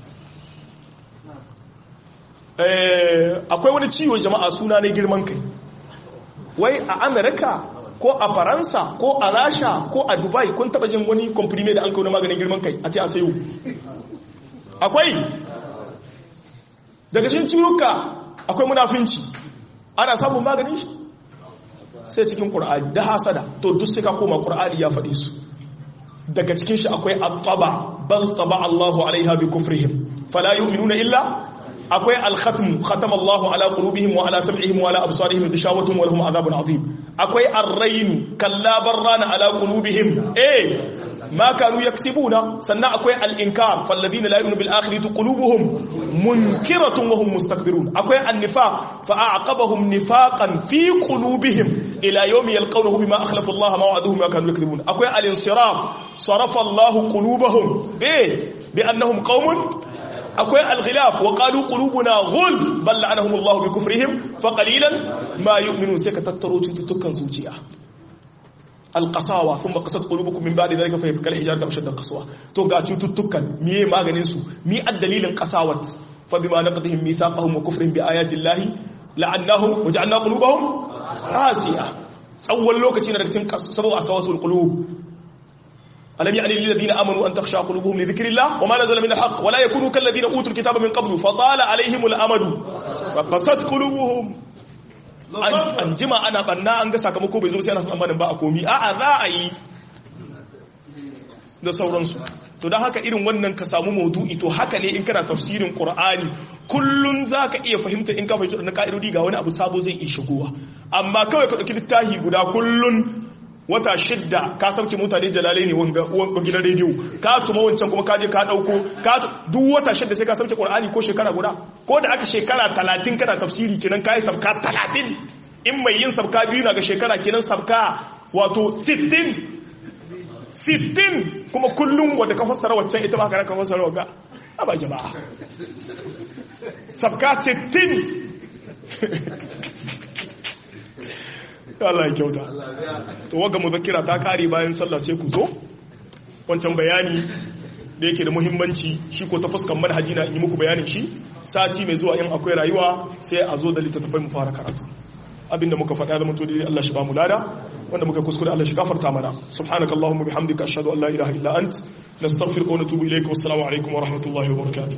eh akwai wani ciwo jama'a suna ne girman kai wai a America ko a faransa ko a rasha ko a dubai kun taba jin wani komprime da an kawo maganin girman kai a te a sayo akwai daga cikin ciruka akwai munafinci ana samun maganin shi sai cikin ƙur'ani da hasada to duk sai ka koma ƙur'ani ya faɗi su daga cikin shi akwai attaba bal taba Allahu alaiha bi kufrihim fala yu'minuna illa akwai al-khatm khatama Allahu ala qulubihim wa ala sam'ihim wa ala absarihim bishawatun wa lahum adhabun azim akwai arrainu kalla barrana ala qulubihim eh ma kanu yaksibuna sannan akwai al-inkar falladhina la yu'minu bil akhirati qulubuhum munkiratun wa hum mustakbirun akwai an-nifaq fa a'aqabahum nifaqan fi qulubihim ila yawmi yalqawnahu bima akhlafa Allah ma wa'aduhum ma kanu yakdhibun akwai al-insiraf sarafa Allah qulubahum bi bi annahum qaumun akwai al-ghilaf wa qalu qulubuna ghul bal la'anahum Allah bi kufrihim fa qalilan ma yu'minun sai ka tattaro cututtukan zuciya alƙasawa sun ba ƙasar ƙulubukun min ba da zai kafa yafi hijar da mashadar kasuwa to ga cututtukan miye maganin su mi ad dalilin ƙasawat fa bima naqdihim mithaqahum wa kufrihim bi ayati llahi la'annahum wa ja'alna qulubahum qasiya tsawon lokaci na daga cikin sabu asawatul qulub alam ya'ni lil ladina amanu an takhsha qulubuhum li dhikrillah wa ma nazala min al-haqq wa la yakunu kal ladina utul kitaba min qablu fa tala alaihim al-amadu fa qasat qulubuhum an jima ana banna an ga sakamako bai zo sai ana tsammanin ba a komi a'a za a yi da sauransu to don haka irin wannan ka samu maudu'i to haka ne in kana tafsirin qur'ani kullun za ka iya fahimta in ka fahimta na ka'idodi ga wani abu sabo zai iya shigowa amma kawai ka ɗauki littafi guda kullun wata shidda ka sauke mutane jalalai ne wanga gidan rediyo ka tuma wancan kuma kaje ka dauko ka duk wata shidda sai ka sauke qur'ani ko shekara guda ko da aka shekara 30 kana tafsiri kenan kai sabka 30 in mai yin sabka biyu na ga shekara kenan sabka wato 60 60 kuma kullum wanda ka fassara waccan ita ba ka ka fassara wanga aba jama'a sabka 60 Allah ya kyauta to waga muzakkira ta kare bayan sallah sai ku zo wancan bayani da yake da muhimmanci shi ko ta fuskan manhaji na yi muku bayanin shi sati mai zuwa in akwai rayuwa sai a zo da littattafai mu fara karatu abinda muka faɗa zama to dai Allah shi ba mu lada wanda muka kuskure Allah shi gafarta mana subhanakallahumma bihamdika ashhadu an la ilaha illa ant nastaghfiruka wa natubu ilayka wassalamu alaikum wa rahmatullahi wa barakatuh